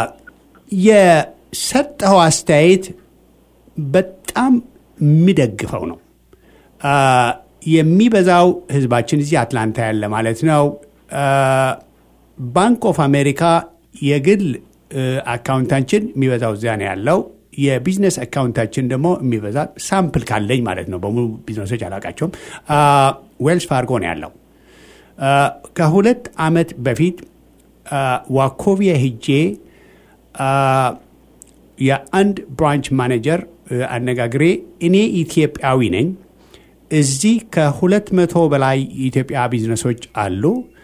የሰጠኸው አስተያየት በጣም የሚደግፈው ነው። አ የሚበዛው ህዝባችን እዚህ አትላንታ ያለ ማለት ነው። ባንክ ኦፍ አሜሪካ የግል አካውንታችን የሚበዛው እዚያ ነው ያለው። የቢዝነስ አካውንታችን ደግሞ የሚበዛ ሳምፕል ካለኝ ማለት ነው። በሙሉ ቢዝነሶች አላውቃቸውም። ዌልስ ፋርጎ ነው ያለው። ከሁለት ዓመት በፊት ዋኮቪያ ሄጄ የአንድ ብራንች ማኔጀር አነጋግሬ እኔ ኢትዮጵያዊ ነኝ እዚህ ከሁለት መቶ በላይ የኢትዮጵያ ቢዝነሶች አሉ።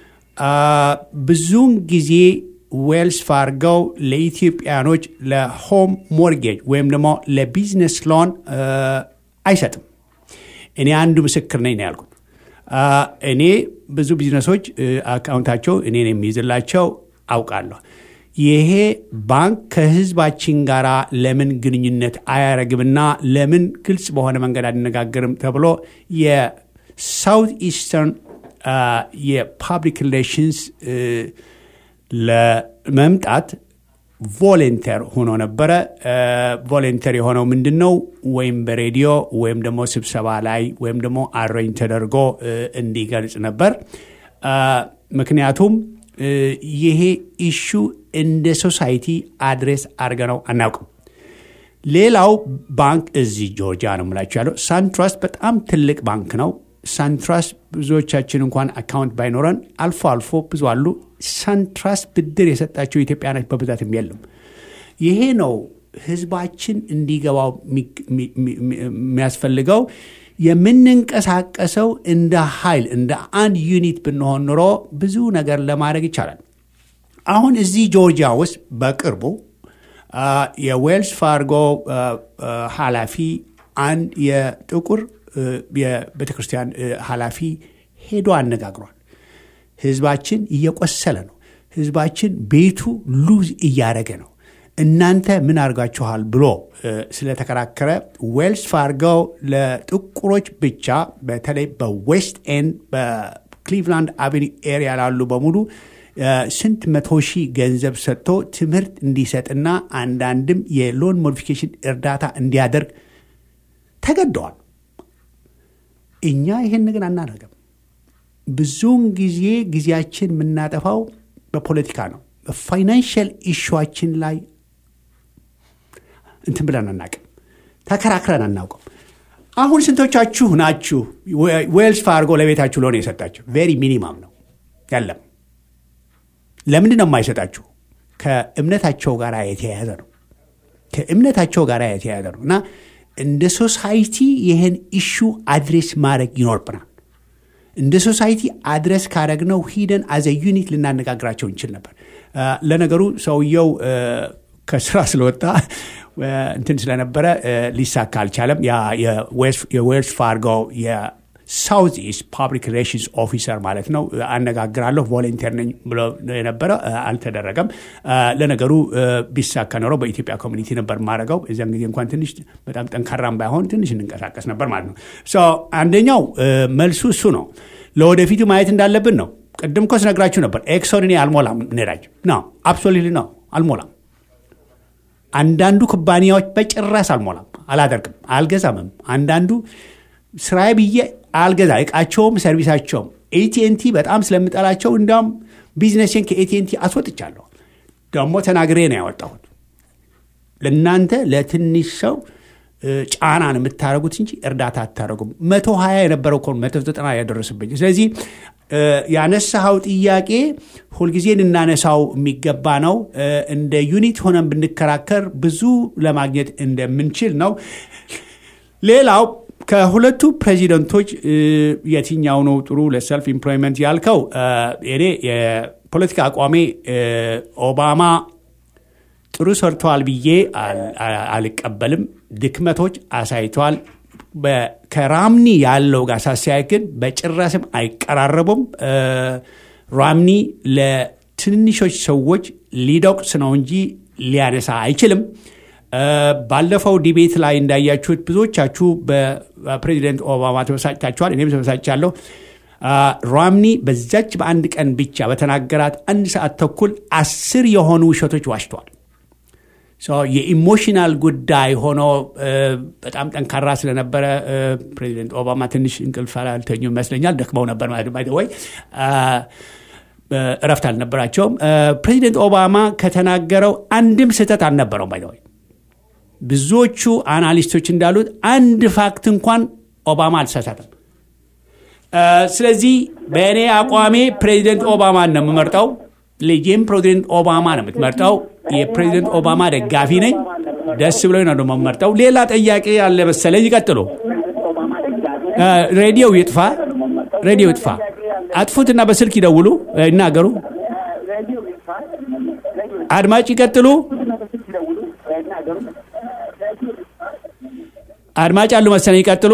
ብዙውን ጊዜ ዌልስ ፋርገው ለኢትዮጵያኖች ለሆም ሞርጌጅ ወይም ደግሞ ለቢዝነስ ሎን አይሰጥም። እኔ አንዱ ምስክር ነኝ ነው ያልኩት። እኔ ብዙ ቢዝነሶች አካውንታቸው እኔን የሚይዝላቸው አውቃለሁ። ይሄ ባንክ ከህዝባችን ጋር ለምን ግንኙነት አያረግምና ለምን ግልጽ በሆነ መንገድ አነጋገርም ተብሎ የሳውት ኢስተርን የፓብሊክ ሪሌሽንስ ለመምጣት ቮሌንተር ሆኖ ነበረ። ቮሌንተር የሆነው ምንድን ነው? ወይም በሬዲዮ ወይም ደግሞ ስብሰባ ላይ ወይም ደግሞ አረኝ ተደርጎ እንዲገልጽ ነበር። ምክንያቱም ይሄ ኢሹ እንደ ሶሳይቲ አድሬስ አድርገነው አናውቅም። ሌላው ባንክ እዚህ ጆርጂያ ነው የምላቸው ያለው ሳንትራስት በጣም ትልቅ ባንክ ነው። ሳንትራስት ብዙዎቻችን እንኳን አካውንት ባይኖረን አልፎ አልፎ ብዙ አሉ። ሳንትራስት ብድር የሰጣቸው ኢትዮጵያኖች በብዛትም የለም። ይሄ ነው ህዝባችን እንዲገባው የሚያስፈልገው። የምንንቀሳቀሰው እንደ ኃይል እንደ አንድ ዩኒት ብንሆን ኑሮ ብዙ ነገር ለማድረግ ይቻላል። አሁን እዚህ ጆርጂያ ውስጥ በቅርቡ የዌልስ ፋርጎ ኃላፊ አንድ የጥቁር የቤተ ክርስቲያን ኃላፊ ሄዶ አነጋግሯል። ህዝባችን እየቆሰለ ነው። ህዝባችን ቤቱ ሉዝ እያደረገ ነው። እናንተ ምን አድርጋችኋል ብሎ ስለተከራከረ ዌልስ ፋርገው ለጥቁሮች ብቻ በተለይ በዌስት ኤንድ በክሊቭላንድ አቬኒ ኤሪያ ላሉ በሙሉ ስንት መቶ ሺህ ገንዘብ ሰጥቶ ትምህርት እንዲሰጥና አንዳንድም የሎን ሞዲፊኬሽን እርዳታ እንዲያደርግ ተገደዋል። እኛ ይህን ግን አናደርግም። ብዙውን ጊዜ ጊዜያችን የምናጠፋው በፖለቲካ ነው። በፋይናንሽል ኢሹዋችን ላይ እንትን ብለን አናውቅም፣ ተከራክረን አናውቅም። አሁን ስንቶቻችሁ ናችሁ ዌልስ ፋርጎ ለቤታችሁ ሎን የሰጣችሁ? ቬሪ ሚኒማም ነው ያለም። ለምንድን ነው የማይሰጣችሁ? ከእምነታቸው ጋር የተያያዘ ነው። ከእምነታቸው ጋር የተያያዘ ነው እና እንደ ሶሳይቲ ይህን ኢሹ አድሬስ ማድረግ ይኖርብናል። እንደ ሶሳይቲ አድረስ ካረግነው ሂደን አዘ ዩኒት ልናነጋግራቸው እንችል ነበር። ለነገሩ ሰውየው ከስራ ስለወጣ እንትን ስለነበረ ሊሳካ አልቻለም። የዌልስ ፋርጎ የሳውዝ ኢስት ፓብሊክ ሪሌሽንስ ኦፊሰር ማለት ነው አነጋግራለሁ ቮለንቲር ነኝ ብሎ የነበረ አልተደረገም። ለነገሩ ቢሳካ ኖሮ በኢትዮጵያ ኮሚኒቲ ነበር ማድረገው። እዚያን ጊዜ እንኳን ትንሽ በጣም ጠንካራም ባይሆን ትንሽ እንንቀሳቀስ ነበር ማለት ነው። አንደኛው መልሱ እሱ ነው። ለወደፊቱ ማየት እንዳለብን ነው። ቅድም እኮ ስነግራችሁ ነበር። ኤክሶን እኔ አልሞላም ነዳጅ ነው አብሶሉትሊ ነው አልሞላም። አንዳንዱ ኩባንያዎች በጭራሽ አልሞላም፣ አላደርግም፣ አልገዛምም። አንዳንዱ ስራዬ ብዬ አልገዛ እቃቸውም ሰርቪሳቸውም ኤቲኤንቲ በጣም ስለምጠላቸው እንዲያውም ቢዝነስን ከኤቲኤንቲ አስወጥቻለሁ። ደግሞ ተናግሬ ነው ያወጣሁት። ለእናንተ ለትንሽ ሰው ጫና ነው የምታደረጉት እንጂ እርዳታ አታደረጉም። መቶ ሀያ የነበረው እኮ መቶ ዘጠና ያደረስብኝ። ስለዚህ ያነሳኸው ጥያቄ ሁልጊዜ ልናነሳው የሚገባ ነው። እንደ ዩኒት ሆነን ብንከራከር ብዙ ለማግኘት እንደምንችል ነው። ሌላው ከሁለቱ ፕሬዚደንቶች የትኛው ነው ጥሩ ለሰልፍ ኢምፕሎይመንት ያልከው? እኔ የፖለቲካ አቋሜ ኦባማ ጥሩ ሰርተዋል ብዬ አልቀበልም። ድክመቶች አሳይተዋል። ከራምኒ ያለው ጋር ሳስተያየት ግን በጭራስም አይቀራረቡም። ራምኒ ለትንንሾች ሰዎች ሊደቁስ ነው እንጂ ሊያነሳ አይችልም። ባለፈው ዲቤት ላይ እንዳያችሁት ብዙዎቻችሁ በፕሬዚደንት ኦባማ ተበሳጭታችኋል። እኔም ተበሳጭቻለሁ። ራምኒ በዛች በአንድ ቀን ብቻ በተናገራት አንድ ሰዓት ተኩል አስር የሆኑ ውሸቶች ዋሽተዋል። የኢሞሽናል ጉዳይ ሆኖ በጣም ጠንካራ ስለነበረ ፕሬዚደንት ኦባማ ትንሽ እንቅልፍ አልተኙ ይመስለኛል። ደክመው ነበር ማለት ወይ እረፍት አልነበራቸውም። ፕሬዚደንት ኦባማ ከተናገረው አንድም ስህተት አልነበረውም። ባይ ብዙዎቹ አናሊስቶች እንዳሉት አንድ ፋክት እንኳን ኦባማ አልተሳሳተም። ስለዚህ በእኔ አቋሜ ፕሬዚደንት ኦባማን ነው የምመርጠው። ልጄም ፕሬዚደንት ኦባማ ነው የምትመርጠው። የፕሬዚደንት ኦባማ ደጋፊ ነኝ። ደስ ብሎኝ ነው ደግሞ የምመርጠው። ሌላ ጥያቄ ያለ መሰለኝ። ይቀጥሉ። ሬዲዮው ይጥፋ፣ ሬዲዮ ይጥፋ። አጥፉትና በስልክ ይደውሉ፣ ይናገሩ። አድማጭ ይቀጥሉ። አድማጭ አሉ መሰለኝ። ይቀጥሉ።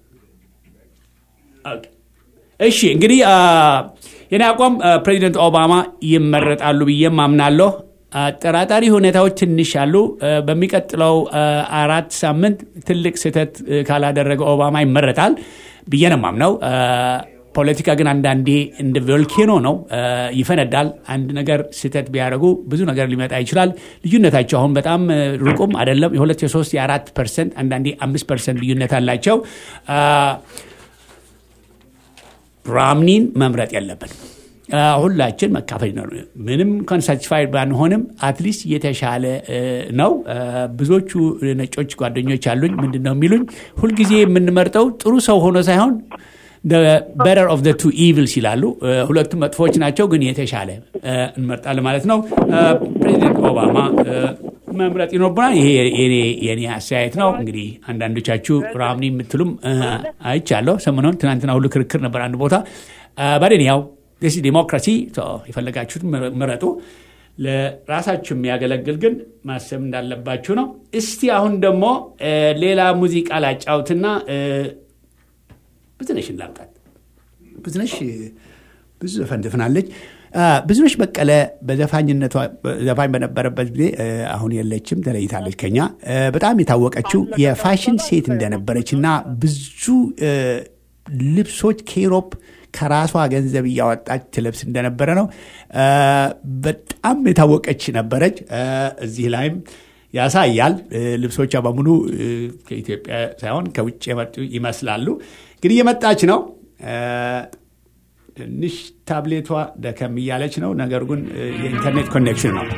እሺ እንግዲህ የኔ አቋም ፕሬዚደንት ኦባማ ይመረጣሉ ብዬም አምናለሁ። አጠራጣሪ ሁኔታዎች ትንሽ አሉ። በሚቀጥለው አራት ሳምንት ትልቅ ስህተት ካላደረገ ኦባማ ይመረጣል ብዬ ነው የማምነው። ፖለቲካ ግን አንዳንዴ እንደ ቮልኬኖ ነው፣ ይፈነዳል። አንድ ነገር ስህተት ቢያደርጉ ብዙ ነገር ሊመጣ ይችላል። ልዩነታቸው አሁን በጣም ሩቁም አይደለም። የሁለት የሶስት የአራት ፐርሰንት አንዳንዴ አምስት ፐርሰንት ልዩነት አላቸው። ራምኒን መምረጥ የለብን። አ፣ ሁላችን መካፈል ነው። ምንም እንኳን ሳቲስፋይድ ባንሆንም አትሊስት የተሻለ እ፣ ነው። አ፣ ብዙዎቹ ነጮች ጓደኞች አሉኝ። ምንድን ነው የሚሉኝ ሁልጊዜ የምንመርጠው ጥሩ ሰው ሆኖ ሳይሆን በረር ኦፍ ቱ ኢቪልስ ይላሉ። እ፣ ሁለቱም መጥፎች ናቸው፣ ግን የተሻለ እ፣ እንመርጣለን ማለት ነው። እ፣ ፕሬዚደንት ኦባማ እ፣ መምረጥ ይኖርብናል። ይሄ የኔ- የኔ አስተያየት ነው። እንግዲህ አንዳንዶቻችሁ ራምኒ የምትሉም እ፣ አይቻለሁ። ሰሞኑን ትናንትና ሁሉ ክርክር ነበር አንድ ቦታ በደን ያው ስ ዲሞክራሲ የፈለጋችሁትን ምረ- ምረጡ። ለራሳችሁ የሚያገለግል ግን ማሰብ እንዳለባችሁ ነው። እስቲ አሁን ደግሞ እ፣ ሌላ ሙዚቃ ላጫውትና እ፣ ብዙነሽን ላምጣት። ብዙነሽ እ፣ ብዙ ዘፈን ትፍናለች። አ፣ ብዙነሽ በቀለ በዘፋኝነቷ ዘፋኝ በነበረበት ጊዜ እ፣ አሁን የለችም፣ ተለይታለች ከኛ። እ፣ በጣም የታወቀችው የፋሽን ሴት እንደነበረች እና ብዙ እ፣ ልብሶች ከኢሮፕ ከራሷ ገንዘብ እያወጣች ትለብስ እንደነበረ ነው። እ፣ በጣም የታወቀች ነበረች። እ፣ እዚህ ላይም ያሳያል። እ፣ ልብሶቿ በሙሉ እ፣ ከኢትዮጵያ ሳይሆን ከውጭ የመጡ ይመስላሉ። እንግዲህ እየመጣች ነው። እ፣ ትንሽ ታብሌቷ ደከም እያለች ነው። ነገር ግን እ፣ የኢንተርኔት ኮኔክሽን ነው።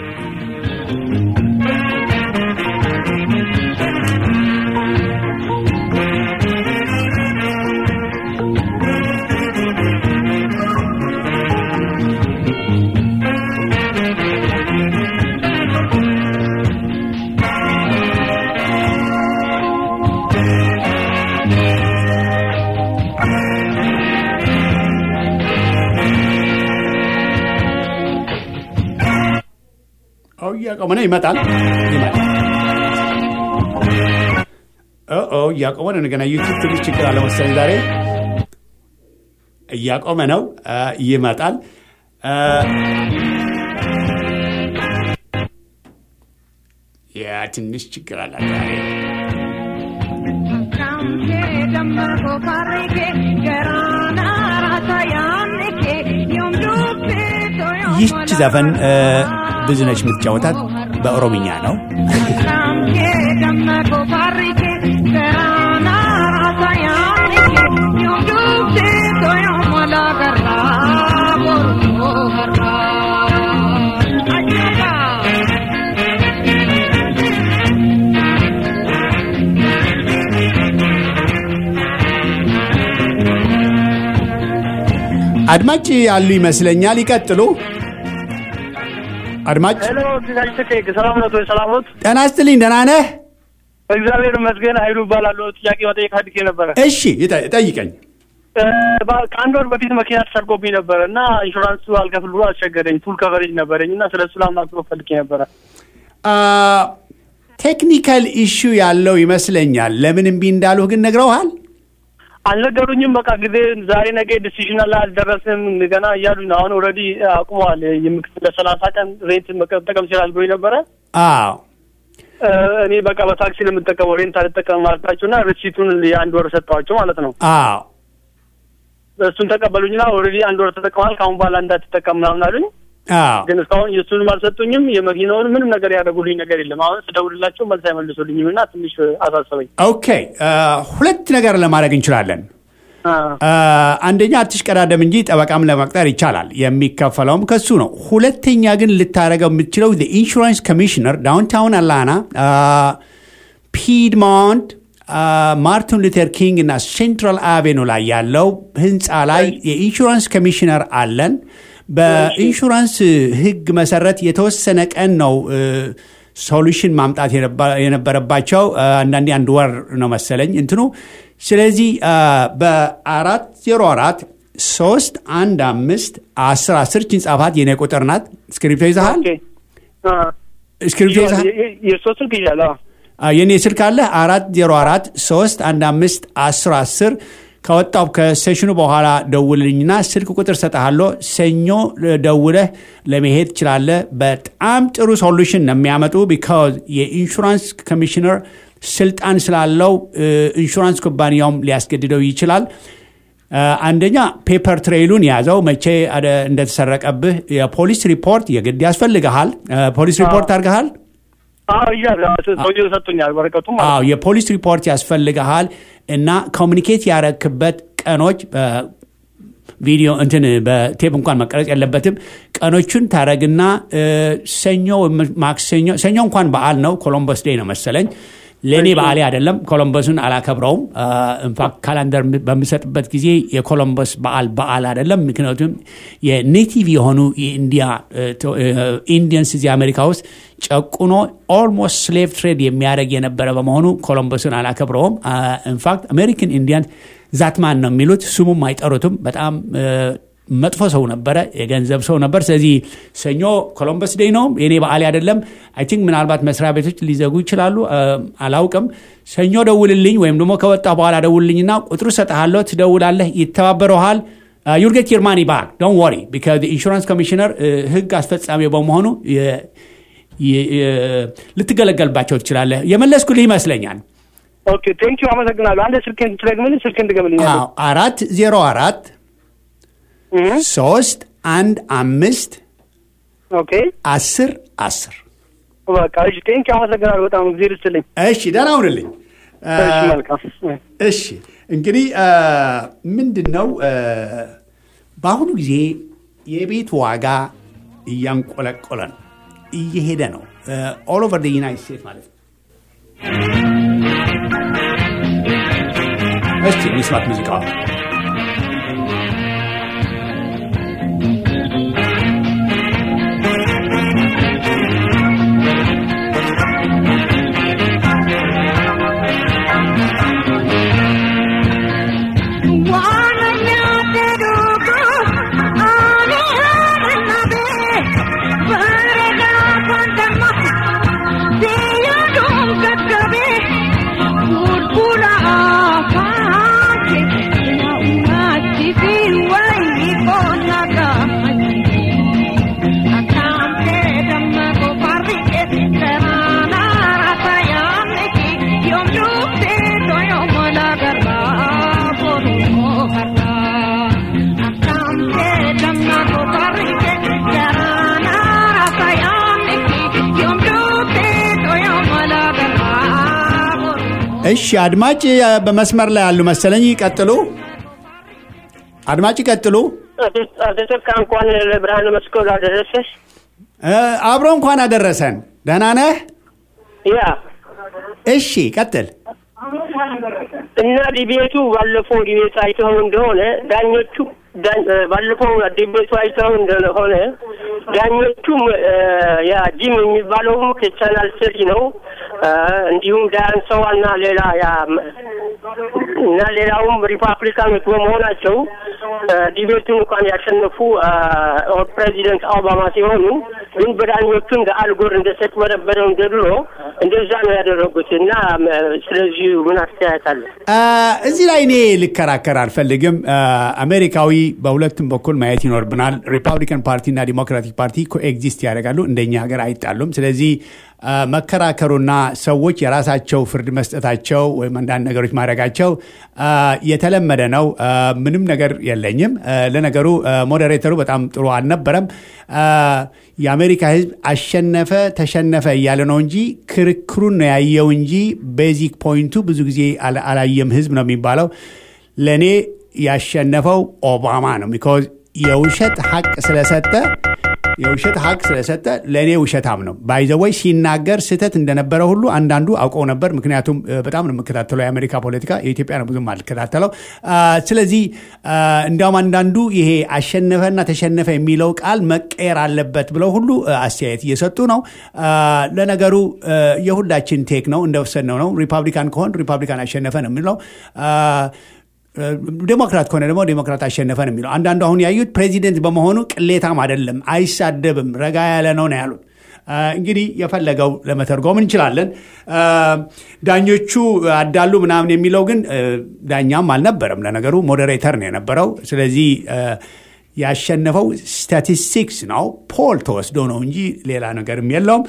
ኦ እያቆመ ነው። ይመጣል ይመጣል። ኦ ኦ እያቆመ ነው። እንደገና ዩቱብ ትንሽ ችግር አለ መሰለኝ ዛሬ። እያቆመ ነው። አ፣ ይመጣል። አ፣ ያ ትንሽ ችግር አለ ዛሬ። ይህች ዘፈን እ፣ ብዙነች የምትጫወታት በኦሮምኛ ነው። አድማጭ ያሉ ይመስለኛል። ይቀጥሉ። አድማጭ ሄሎ ቴክ ሰላም ነት ወይ? ሰላም ኖት? ጤና ይስጥልኝ። ደህና ነህ? እግዚአብሔር ይመስገን። ኃይሉ እባላለሁ። ጥያቄ መጠየቅ ፈልጌ ነበረ። እሺ ይጠ- ጠይቀኝ። እ፣ በ- ከአንድ ወር በፊት መኪና ተሰርቆብኝ ነበረ እና ኢንሹራንሱ አልከፍል ብሎ አስቸገረኝ። ፉል ከቨሬጅ ነበረኝ እና ስለ እሱ ላማክሮ ፈልጌ ነበረ። ቴክኒካል ኢሹ ያለው ይመስለኛል። ለምን እምቢ እንዳሉህ ግን ነግረውሃል? አልነገሩኝም። በቃ ጊዜ ዛሬ ነገ ዲሲዥን ላይ አልደረስም ገና እያሉኝ ነው። አሁን ኦልሬዲ አቁመዋል። የምክትል ለሰላሳ ቀን ሬንት መጠቀም ይችላል ብሎኝ ነበረ። አዎ እ፣ እኔ በቃ በታክሲ ነው የምጠቀመው ሬንት አልጠቀም ማለታቸው እና ሪሲቱን የአንድ ወር ሰጠዋቸው ማለት ነው። አዎ እሱን ተቀበሉኝና ኦልሬዲ አንድ ወር ተጠቅመሃል ከአሁን በኋላ እንዳትጠቀም ምናምን አሉኝ። አዎ ግን እስካሁን የእሱንም አልሰጡኝም። የመኪናውን ምንም ነገር ያደረጉልኝ ነገር የለም። አሁን ስደውልላቸው መልስ አይመልሱልኝም እና ትንሽ አሳሰበኝ። ኦኬ አ፣ ሁለት ነገር ለማድረግ እንችላለን። አ፣ አ፣ አንደኛ አትሽቀዳደም እንጂ ጠበቃም ለመቅጠር ይቻላል። የሚከፈለውም ከሱ ነው። ሁለተኛ ግን ልታደረገው የምትችለው ኢንሹራንስ ኮሚሽነር ዳውንታውን አላና ፒድሞንት ማርቲን ሉተር ኪንግ እና ሴንትራል አቬኑ ላይ ያለው ህንፃ ላይ የኢንሹራንስ ኮሚሽነር አለን። በኢንሹራንስ ህግ መሰረት የተወሰነ ቀን ነው ሶሉሽን ማምጣት የነበ- የነበረባቸው አ፣ አንዳንዴ አንድ ወር ነው መሰለኝ እንትኑ። ስለዚህ አ፣ በአራት ዜሮ አራት ሶስት አንድ አምስት አስር አስር ችን ጻፋት የኔ ቁጥር ናት። እስክሪፕቶ ይዘሃል? ኦኬ። አ፣ እስክሪፕቶ ይዘሃል? የ- የ- የእርስዎ ስልክ ይዣለሁ። አ፣ የኔ ስልክ አለ አራት ዜሮ አራት ሶስት አንድ አምስት አስር አስር ከወጣው ከሴሽኑ በኋላ ደውልኝና ስልክ ቁጥር ሰጠሃለሁ። ሰኞ ደውለህ ለመሄድ ትችላለህ። በጣም ጥሩ ሶሉሽን ነው የሚያመጡ ቢካዝ የኢንሹራንስ ኮሚሽነር ስልጣን ስላለው እ፣ ኢንሹራንስ ኩባንያውም ሊያስገድደው ይችላል። አ፣ አንደኛ ፔፐር ትሬይሉን ያዘው መቼ አደ- እንደተሰረቀብህ የፖሊስ ሪፖርት የግድ ያስፈልግሃል። አ፣ ፖሊስ ሪፖርት አድርገሃል? አዎ ይዣለሁ። ሰውዬው ሰጡኛል ወረቀቱም ማለት አዎ ነው። የፖሊስ ሪፖርት ያስፈልግሃል እና ኮሚኒኬት ያረክበት ቀኖች ቪዲዮ እንትን በቴፕ እንኳን መቀረጽ የለበትም። ቀኖቹን ታረግና እ፣ ሰኞ ወይም ማክሰኞ ሰኞ እንኳን በዓል ነው፣ ኮሎምበስ ዴይ ነው መሰለኝ። ለእኔ በዓሌ አይደለም፣ ኮሎምበሱን አላከብረውም። ኢንፋክት ካላንደር በምሰጥበት ጊዜ የኮሎምበስ በዓል በዓል አይደለም። ምክንያቱም የኔቲቭ የሆኑ የኢንዲያ ኢንዲየንስ እዚህ አሜሪካ ውስጥ ጨቁኖ ኦልሞስት ስሌቭ ትሬድ የሚያደርግ የነበረ በመሆኑ ኮሎምበሱን አላከብረውም። ኢንፋክት አሜሪካን ኢንዲያን ዛትማን ነው የሚሉት፣ ስሙም አይጠሩትም። በጣም እ፣ መጥፎ ሰው ነበረ፣ የገንዘብ ሰው ነበር። ስለዚህ ሰኞ ኮሎምበስ ዴይ ነው፣ የኔ በዓል አይደለም። አይ ቲንክ ምናልባት መስሪያ ቤቶች ሊዘጉ ይችላሉ፣ እ፣ አላውቅም። ሰኞ ደውልልኝ ወይም ደግሞ ከወጣ በኋላ ደውልልኝና ቁጥሩ ሰጠሃለሁ፣ ትደውላለህ፣ ይተባበረሃል። ዩል ጌት ዩር ማኒ ባክ ዶንት ወሪ ቢካዝ ኢንሹራንስ ኮሚሽነር ህግ አስፈጻሚ በመሆኑ የ- የ- የ- ልትገለገልባቸው ትችላለህ። የመለስኩልህ ይመስለኛል። ኦኬ ቴንክ ዩ አመሰግናለሁ። አንድ ስልኬን ትደግምልኝ፣ ስልኬን ትገምልኝ። አዎ፣ አራት ዜሮ አራት ሶስት አንድ አምስት ኦኬ አስር አስር በቃ እሺ፣ ቴንክ ዩ አመሰግናለሁ በጣም ጊዜ ልስጥልኝ። እሺ ደህና ሁንልኝ። እሺ መልካም እሺ እንግዲህ ምንድን ነው በአሁኑ ጊዜ የቤት ዋጋ እያንቆለቆለ ነው፣ እየሄደ ነው። ኦል ኦቨር ዩናይት ስቴትስ ማለት ነው። እስቲ እንስማት ሙዚቃ እሺ አድማጭ በመስመር ላይ ያሉ መሰለኝ። ይቀጥሉ አድማጭ ይቀጥሉ። አልተሰካ እንኳን ለብርሃነ መስቀሉ አደረሰሽ። አብሮ እንኳን አደረሰን። ደህና ነህ? ያ እሺ ቀጥል። እና ዲቤቱ ባለፈው ዲቤት አይተው እንደሆነ ዳኞቹ ባለፈው ዲቤቱ አይተው እንደሆነ ዳኞቹም ያ ጂም የሚባለውም ከቻናል ስሪ ነው። እንዲሁም ዳያን ሰዋ እና ሌላ ያ እና ሌላውም ሪፐብሊካኖች በመሆናቸው ዲቤቱን እንኳን ያሸነፉ ፕሬዚደንት ኦባማ ሲሆኑ ግን በዳኞቹ እንደ አልጎር እንደተጭበረበረው እንደ ድሮ እንደዛ ነው ያደረጉት እና ስለዚህ ምን አስተያየት አለ? እዚህ ላይ እኔ ልከራከር አልፈልግም። አሜሪካዊ በሁለቱም በኩል ማየት ይኖርብናል። ሪፐብሊካን ፓርቲና ዲሞክራቲክ ፓርቲ ኮኤግዚስት ያደርጋሉ። እንደኛ ሀገር አይጣሉም። ስለዚህ መከራከሩና ሰዎች የራሳቸው ፍርድ መስጠታቸው ወይም አንዳንድ ነገሮች ማድረጋቸው የተለመደ ነው። ምንም ነገር የለኝም። ለነገሩ ሞዴሬተሩ በጣም ጥሩ አልነበረም። የአሜሪካ ሕዝብ አሸነፈ ተሸነፈ እያለ ነው እንጂ ክርክሩን ነው ያየው እንጂ ቤዚክ ፖይንቱ ብዙ ጊዜ አላየም ሕዝብ ነው የሚባለው። ለእኔ ያሸነፈው ኦባማ ነው። ቢኮዝ የውሸት ሀቅ ስለሰጠ የውሸት ሀቅ ስለሰጠ ለእኔ ውሸታም ነው። ባይዘወይ ሲናገር ስህተት እንደነበረ ሁሉ አንዳንዱ አውቀው ነበር። ምክንያቱም በጣም ነው የምከታተለው የአሜሪካ ፖለቲካ፣ የኢትዮጵያ ነው ብዙም አልከታተለው። ስለዚህ እንዲያውም አንዳንዱ ይሄ አሸነፈና ተሸነፈ የሚለው ቃል መቀየር አለበት ብለው ሁሉ አስተያየት እየሰጡ ነው። ለነገሩ የሁላችን ቴክ ነው እንደወሰድነው ነው። ሪፐብሊካን ከሆን ሪፐብሊካን አሸነፈ ነው የሚለው ዴሞክራት ከሆነ ደግሞ ዴሞክራት አሸነፈ ነው የሚለው። አንዳንዱ አሁን ያዩት ፕሬዚደንት በመሆኑ ቅሌታም አይደለም፣ አይሳደብም፣ ረጋ ያለ ነው ነው ያሉት። እንግዲህ የፈለገው ለመተርጎም እንችላለን። ዳኞቹ አዳሉ ምናምን የሚለው ግን ዳኛም አልነበረም። ለነገሩ ሞዴሬተር ነው የነበረው። ስለዚህ ያሸነፈው ስታቲስቲክስ ነው፣ ፖል ተወስዶ ነው እንጂ ሌላ ነገርም የለውም።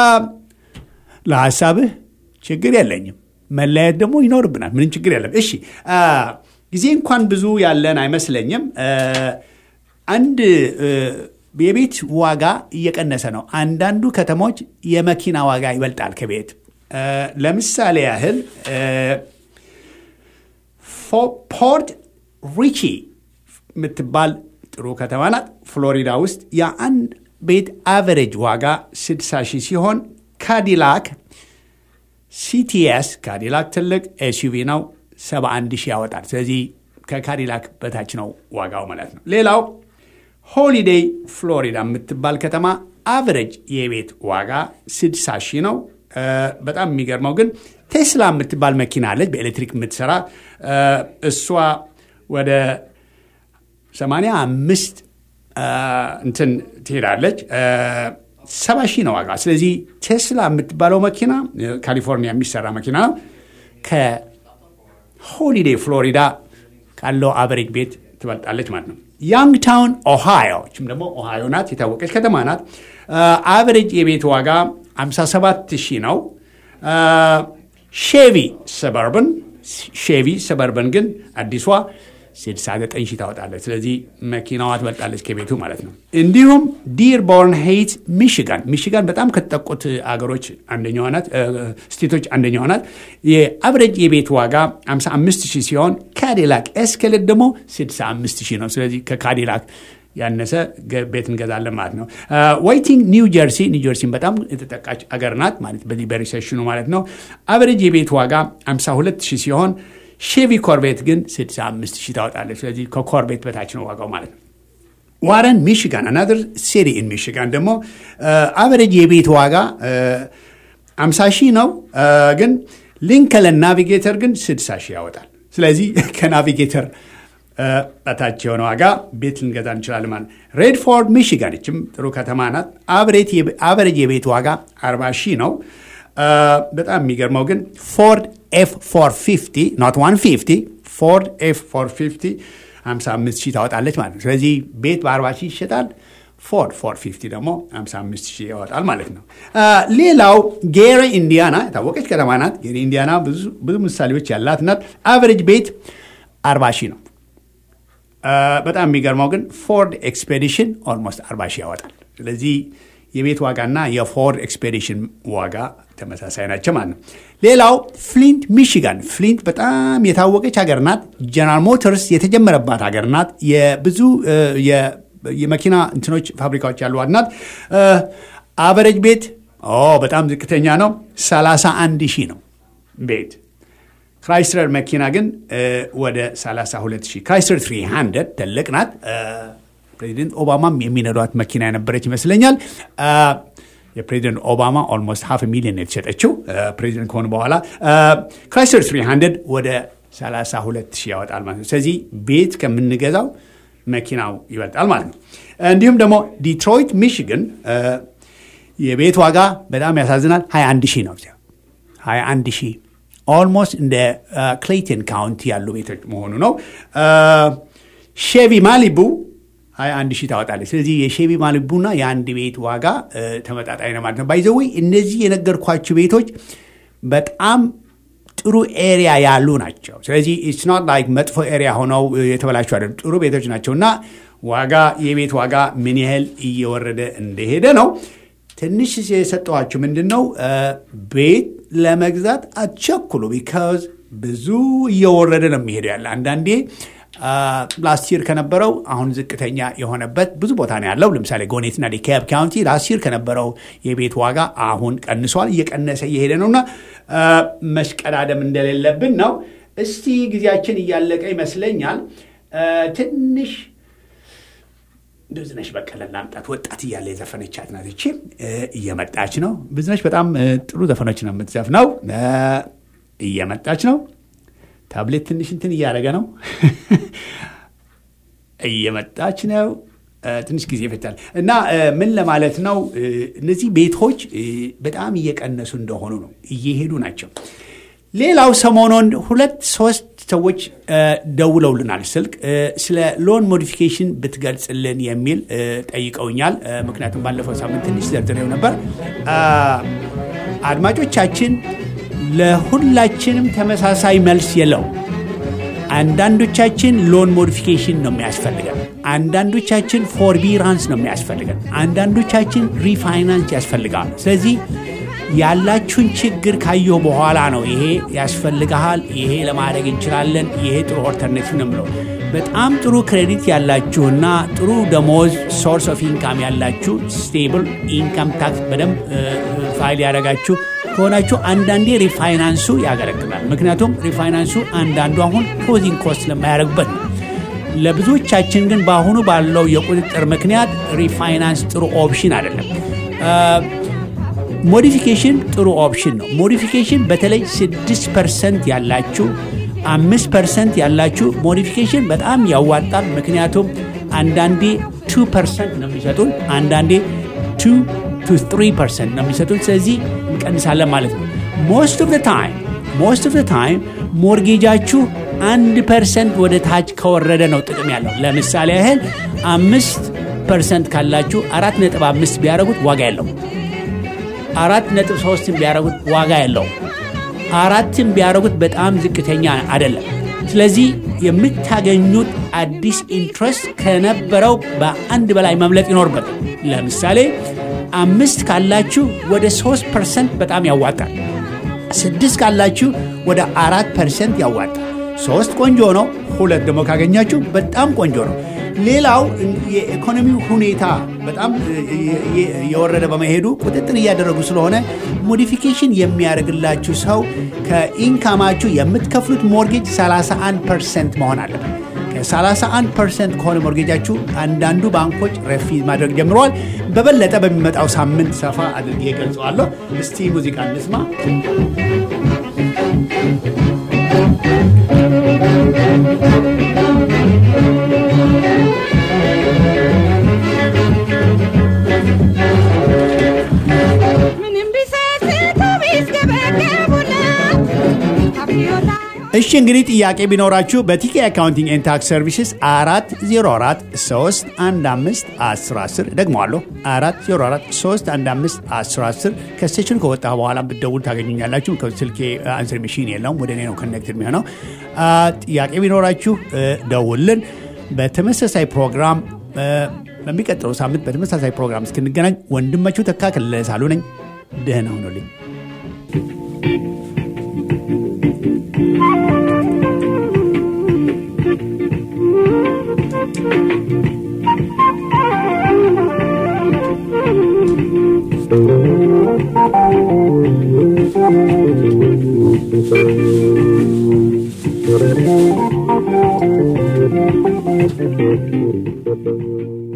ለሀሳብህ ችግር የለኝም። መለያየት ደግሞ ይኖርብናል። ምንም ችግር የለም። እሺ ጊዜ እንኳን ብዙ ያለን አይመስለኝም። አንድ የቤት ዋጋ እየቀነሰ ነው። አንዳንዱ ከተሞች የመኪና ዋጋ ይበልጣል ከቤት። ለምሳሌ ያህል ፖርት ሪቺ የምትባል ጥሩ ከተማ ናት። ፍሎሪዳ ውስጥ የአንድ ቤት አቨሬጅ ዋጋ 60 ሺህ ሲሆን ካዲላክ ሲቲኤስ ካዲላክ ትልቅ ኤስዩቪ ነው 71 ሺህ ያወጣል። ስለዚህ ከካዲላክ በታች ነው ዋጋው ማለት ነው። ሌላው ሆሊዴይ ፍሎሪዳ የምትባል ከተማ አቨሬጅ የቤት ዋጋ 60 ሺህ ነው። እ፣ በጣም የሚገርመው ግን ቴስላ የምትባል መኪና አለች በኤሌክትሪክ የምትሰራ እ፣ እሷ ወደ 85 እ፣ እንትን ትሄዳለች እ፣ ሰባ ሺህ ነው ዋጋ። ስለዚህ ቴስላ የምትባለው መኪና እ፣ ካሊፎርኒያ የሚሰራ መኪና ነው ከሆሊዴይ ፍሎሪዳ ካለው አቨሬጅ ቤት ትበልጣለች ማለት ነው። ያንግታውን ኦሃዮ ችም ደግሞ ኦሃዮ ናት፣ የታወቀች ከተማ ናት። አቨሬጅ የቤት ዋጋ 57 ሺህ ነው። ሼቪ ሰበርብን ሼቪ ሰበርብን ግን አዲሷ 69 ሺህ ታወጣለች። ስለዚህ መኪናዋ ትበልጣለች ከቤቱ ማለት ነው። እንዲሁም ዲርቦርን ሄይት ሚሽጋን ሚሽጋን በጣም ከተጠቁት አገሮች አንደኛዋ ናት፣ እ፣ ስቴቶች አንደኛዋ ናት። የአብረጅ የቤት ዋጋ 55 ሺህ ሲሆን ካዲላክ ኤስኬሌት ደግሞ 65 ሺህ ነው። ስለዚህ ከካዲላክ ያነሰ ገ- ቤት እንገዛለን ማለት ነው። ዋይቲንግ ኒው ጀርሲ ኒው ጀርሲን በጣም የተጠቃች አገር ናት ማለት በዚህ በሪሴሽኑ ማለት ነው። አቨሬጅ የቤት ዋጋ 52 ሺህ ሲሆን ሼቪ ኮርቤት ግን 65 ሺህ ታወጣለች። ስለዚህ ከኮርቤት በታች ነው ዋጋው ማለት ነው። ዋረን ሚሽጋን አናደር ሲቲ ኢን ሚሽጋን ደግሞ አቨሬጅ የቤት ዋጋ 50 ሺህ ነው፣ አ፣ ግን ሊንከለን ናቪጌተር ግን 60 ሺህ ያወጣል። ስለዚህ ከናቪጌተር አ፣ በታች የሆነ ዋጋ ቤት ልንገዛ እንችላለን ማለት ነው። ሬድፎርድ ሚሽጋን ይችም ጥሩ ከተማ ናት። አቨሬጅ የቤት ዋጋ 40 ሺህ ነው። አ፣ በጣም የሚገርመው ግን ፎርድ ኤፍ 450 ኖት 150 ፎርድ ኤፍ 450 55 ሺህ ታወጣለች ማለት ነው። ስለዚህ ቤት በ40 ሺህ ይሸጣል። ፎርድ 450 ደግሞ 55 ሺህ ያወጣል ማለት ነው። አ፣ ሌላው ጌሪ ኢንዲያና የታወቀች ከተማ ናት። ጌሪ ኢንዲያና ብዙ ብዙ ምሳሌዎች ያላት ናት። አቨሬጅ ቤት 40 ሺህ ነው። አ፣ በጣም የሚገርመው ግን ፎርድ ኤክስፔዲሽን ኦልሞስት 40 ሺህ ያወጣል። ስለዚህ የቤት ዋጋና የፎርድ ኤክስፔዲሽን ዋጋ ተመሳሳይ ናቸው ማለት ነው። ሌላው ፍሊንት ሚሽጋን፣ ፍሊንት በጣም የታወቀች ሀገር ናት። ጀነራል ሞተርስ የተጀመረባት ሀገር ናት። የብዙ እ፣ የ- የመኪና እንትኖች ፋብሪካዎች ያሏት ናት። አቨሬጅ ቤት ኦ በጣም ዝቅተኛ ነው፣ 31 ሺህ ነው ቤት ክራይስለር መኪና ግን እ፣ ወደ 32 ሺህ ክራይስለር 300 ትልቅ ናት። እ፣ ፕሬዚደንት ኦባማም የሚነዷት መኪና የነበረች ይመስለኛል። እ፣ የፕሬዚደንት ኦባማ ኦልሞስት ሃፍ ሚሊዮን የተሸጠችው እ፣ ፕሬዚደንት ከሆኑ በኋላ እ፣ ክራይስለር 300 ወደ 32 ሺህ ያወጣል ማለት ነው። ስለዚህ ቤት ከምንገዛው መኪናው ይበልጣል ማለት ነው። እንዲሁም ደግሞ ዲትሮይት ሚሽግን እ፣ የቤት ዋጋ በጣም ያሳዝናል 21 ሺህ ነው። 21 ሺህ ኦልሞስት እንደ ክሌይተን ካውንቲ ያሉ ቤቶች መሆኑ ነው። ሼቪ ማሊቡ 21 ሺህ ታወጣለች። ስለዚህ የሼቪ ማሊቡና የአንድ ቤት ዋጋ እ፣ ተመጣጣኝ ነው ማለት ነው። ባይዘዌ እነዚህ የነገርኳችሁ ቤቶች በጣም ጥሩ ኤሪያ ያሉ ናቸው። ስለዚህ ኢትስ ኖት ላይክ መጥፎ ኤሪያ ሆነው እ፣ የተበላሹ አይደለም። ጥሩ ቤቶች ናቸው እና ዋጋ የቤት ዋጋ ምን ያህል እየወረደ እንደሄደ ነው። ትንሽ የሰጠኋችሁ ምንድን ነው እ፣ ቤት ለመግዛት አትቸኩሉ። ቢካዝ ብዙ እየወረደ ነው የሚሄደው ያለ አንዳንዴ ላስት ይር ከነበረው አሁን ዝቅተኛ የሆነበት ብዙ ቦታ ነው ያለው። ለምሳሌ ጎኔትና ዲካብ ካውንቲ ላስት ይር ከነበረው የቤት ዋጋ አሁን ቀንሷል፣ እየቀነሰ እየሄደ ነውና አ፣ መሽቀዳደም እንደሌለብን ነው። እስቲ ጊዜያችን እያለቀ ይመስለኛል። አ፣ ትንሽ ብዙነሽ በቀለን ላምጣት። ወጣት እያለ የዘፈነቻት ናት ይቺ። እ፣ እየመጣች ነው። ብዙነሽ በጣም እ፣ ጥሩ ዘፈኖች ነው የምትዘፍነው። እ፣ እየመጣች ነው። ታብሌት ትንሽ እንትን እያደረገ ነው። እየመጣች ነው። እ፣ ትንሽ ጊዜ ይፈጃል እና እ፣ ምን ለማለት ነው እ፣ እነዚህ ቤቶች እ፣ በጣም እየቀነሱ እንደሆኑ ነው፣ እየሄዱ ናቸው። ሌላው ሰሞኑን ሁለት ሶስት ሰዎች እ፣ ደውለውልናል ስልክ እ፣ ስለ ሎን ሞዲፊኬሽን ብትገልጽልን የሚል እ፣ ጠይቀውኛል። እ፣ ምክንያቱም ባለፈው ሳምንት ትንሽ ዘርዝሬው ነበር። አ፣ አድማጮቻችን ለሁላችንም ተመሳሳይ መልስ የለው። አንዳንዶቻችን ሎን ሞዲፊኬሽን ነው የሚያስፈልገን፣ አንዳንዶቻችን ፎርቢራንስ ነው የሚያስፈልገን፣ አንዳንዶቻችን ሪፋይናንስ ያስፈልጋል። ስለዚህ ያላችሁን ችግር ካየሁ በኋላ ነው ይሄ ያስፈልግሃል፣ ይሄ ለማድረግ እንችላለን፣ ይሄ ጥሩ ኦልተርኔቲቭ ነው የምለው። በጣም ጥሩ ክሬዲት ያላችሁና ጥሩ ደሞዝ ሶርስ ኦፍ ኢንካም ያላችሁ ስቴብል ኢንካም ታክስ በደንብ ፋይል ያደረጋችሁ ከሆናችሁ አንዳንዴ ሪፋይናንሱ ያገለግላል። ምክንያቱም ሪፋይናንሱ አንዳንዱ አሁን ክሎዚንግ ኮስት ስለማያደርግበት ነው። ለብዙዎቻችን ግን በአሁኑ ባለው የቁጥጥር ምክንያት ሪፋይናንስ ጥሩ ኦፕሽን አይደለም። ሞዲፊኬሽን ጥሩ ኦፕሽን ነው። ሞዲፊኬሽን በተለይ 6 ፐርሰንት ያላችሁ አምስት ፐርሰንት ያላችሁ ሞዲፊኬሽን በጣም ያዋጣል። ምክንያቱም አንዳንዴ ቱ ፐርሰንት ነው የሚሰጡን፣ አንዳንዴ ቱ ቱ ትሪ ፐርሰንት ነው የሚሰጡን። ስለዚህ እንቀንሳለን ማለት ነው። ሞስት ኦፍ ታይም ሞስት ኦፍ ታይም ሞርጌጃችሁ አንድ ፐርሰንት ወደ ታች ከወረደ ነው ጥቅም ያለው። ለምሳሌ ያህል አምስት ፐርሰንት ካላችሁ አራት ነጥብ አምስት ቢያደረጉት ዋጋ የለው። አራት ነጥብ ሶስትን ቢያደረጉት ዋጋ የለው። አራትን ቢያደረጉት በጣም ዝቅተኛ አይደለም። ስለዚህ የምታገኙት አዲስ ኢንትረስት ከነበረው በአንድ በላይ መምለጥ ይኖርበታል። ለምሳሌ አምስት ካላችሁ ወደ ሶስት ፐርሰንት በጣም ያዋጣል። ስድስት ካላችሁ ወደ አራት ፐርሰንት ያዋጣል። ሶስት ቆንጆ ነው። ሁለት ደግሞ ካገኛችሁ በጣም ቆንጆ ነው። ሌላው የኢኮኖሚው ሁኔታ በጣም የወረደ በመሄዱ ቁጥጥር እያደረጉ ስለሆነ ሞዲፊኬሽን የሚያደርግላችሁ ሰው ከኢንካማችሁ የምትከፍሉት ሞርጌጅ 31 ፐርሰንት መሆን አለበት። ከ31 ፐርሰንት ከሆነ ሞርጌጃችሁ አንዳንዱ ባንኮች ረፊዝ ማድረግ ጀምረዋል። በበለጠ በሚመጣው ሳምንት ሰፋ አድርጌ ገልጸዋለሁ። እስቲ ሙዚቃ እንስማ። እሺ እንግዲህ ጥያቄ ቢኖራችሁ በቲኬ አካውንቲንግ ኤንድ ታክስ ሰርቪስስ አራት ዜሮ አራት ሶስት አንድ አምስት አስር አስር ደግመዋለሁ አራት ዜሮ አራት ሶስት አንድ አምስት አስር አስር ከስቴሽን ከወጣ በኋላ ብትደውሉ ታገኙኛላችሁ። ስልኬ አንስር ሚሽን የለውም ወደ እኔ ነው ኮኔክትድ የሚሆነው። ጥያቄ ቢኖራችሁ ደውልን። በተመሳሳይ ፕሮግራም በሚቀጥለው ሳምንት በተመሳሳይ ፕሮግራም እስክንገናኝ ወንድማችሁ ተካ ከለለ ሳሉ ነኝ። ደህና ሁኑልኝ። Thank you.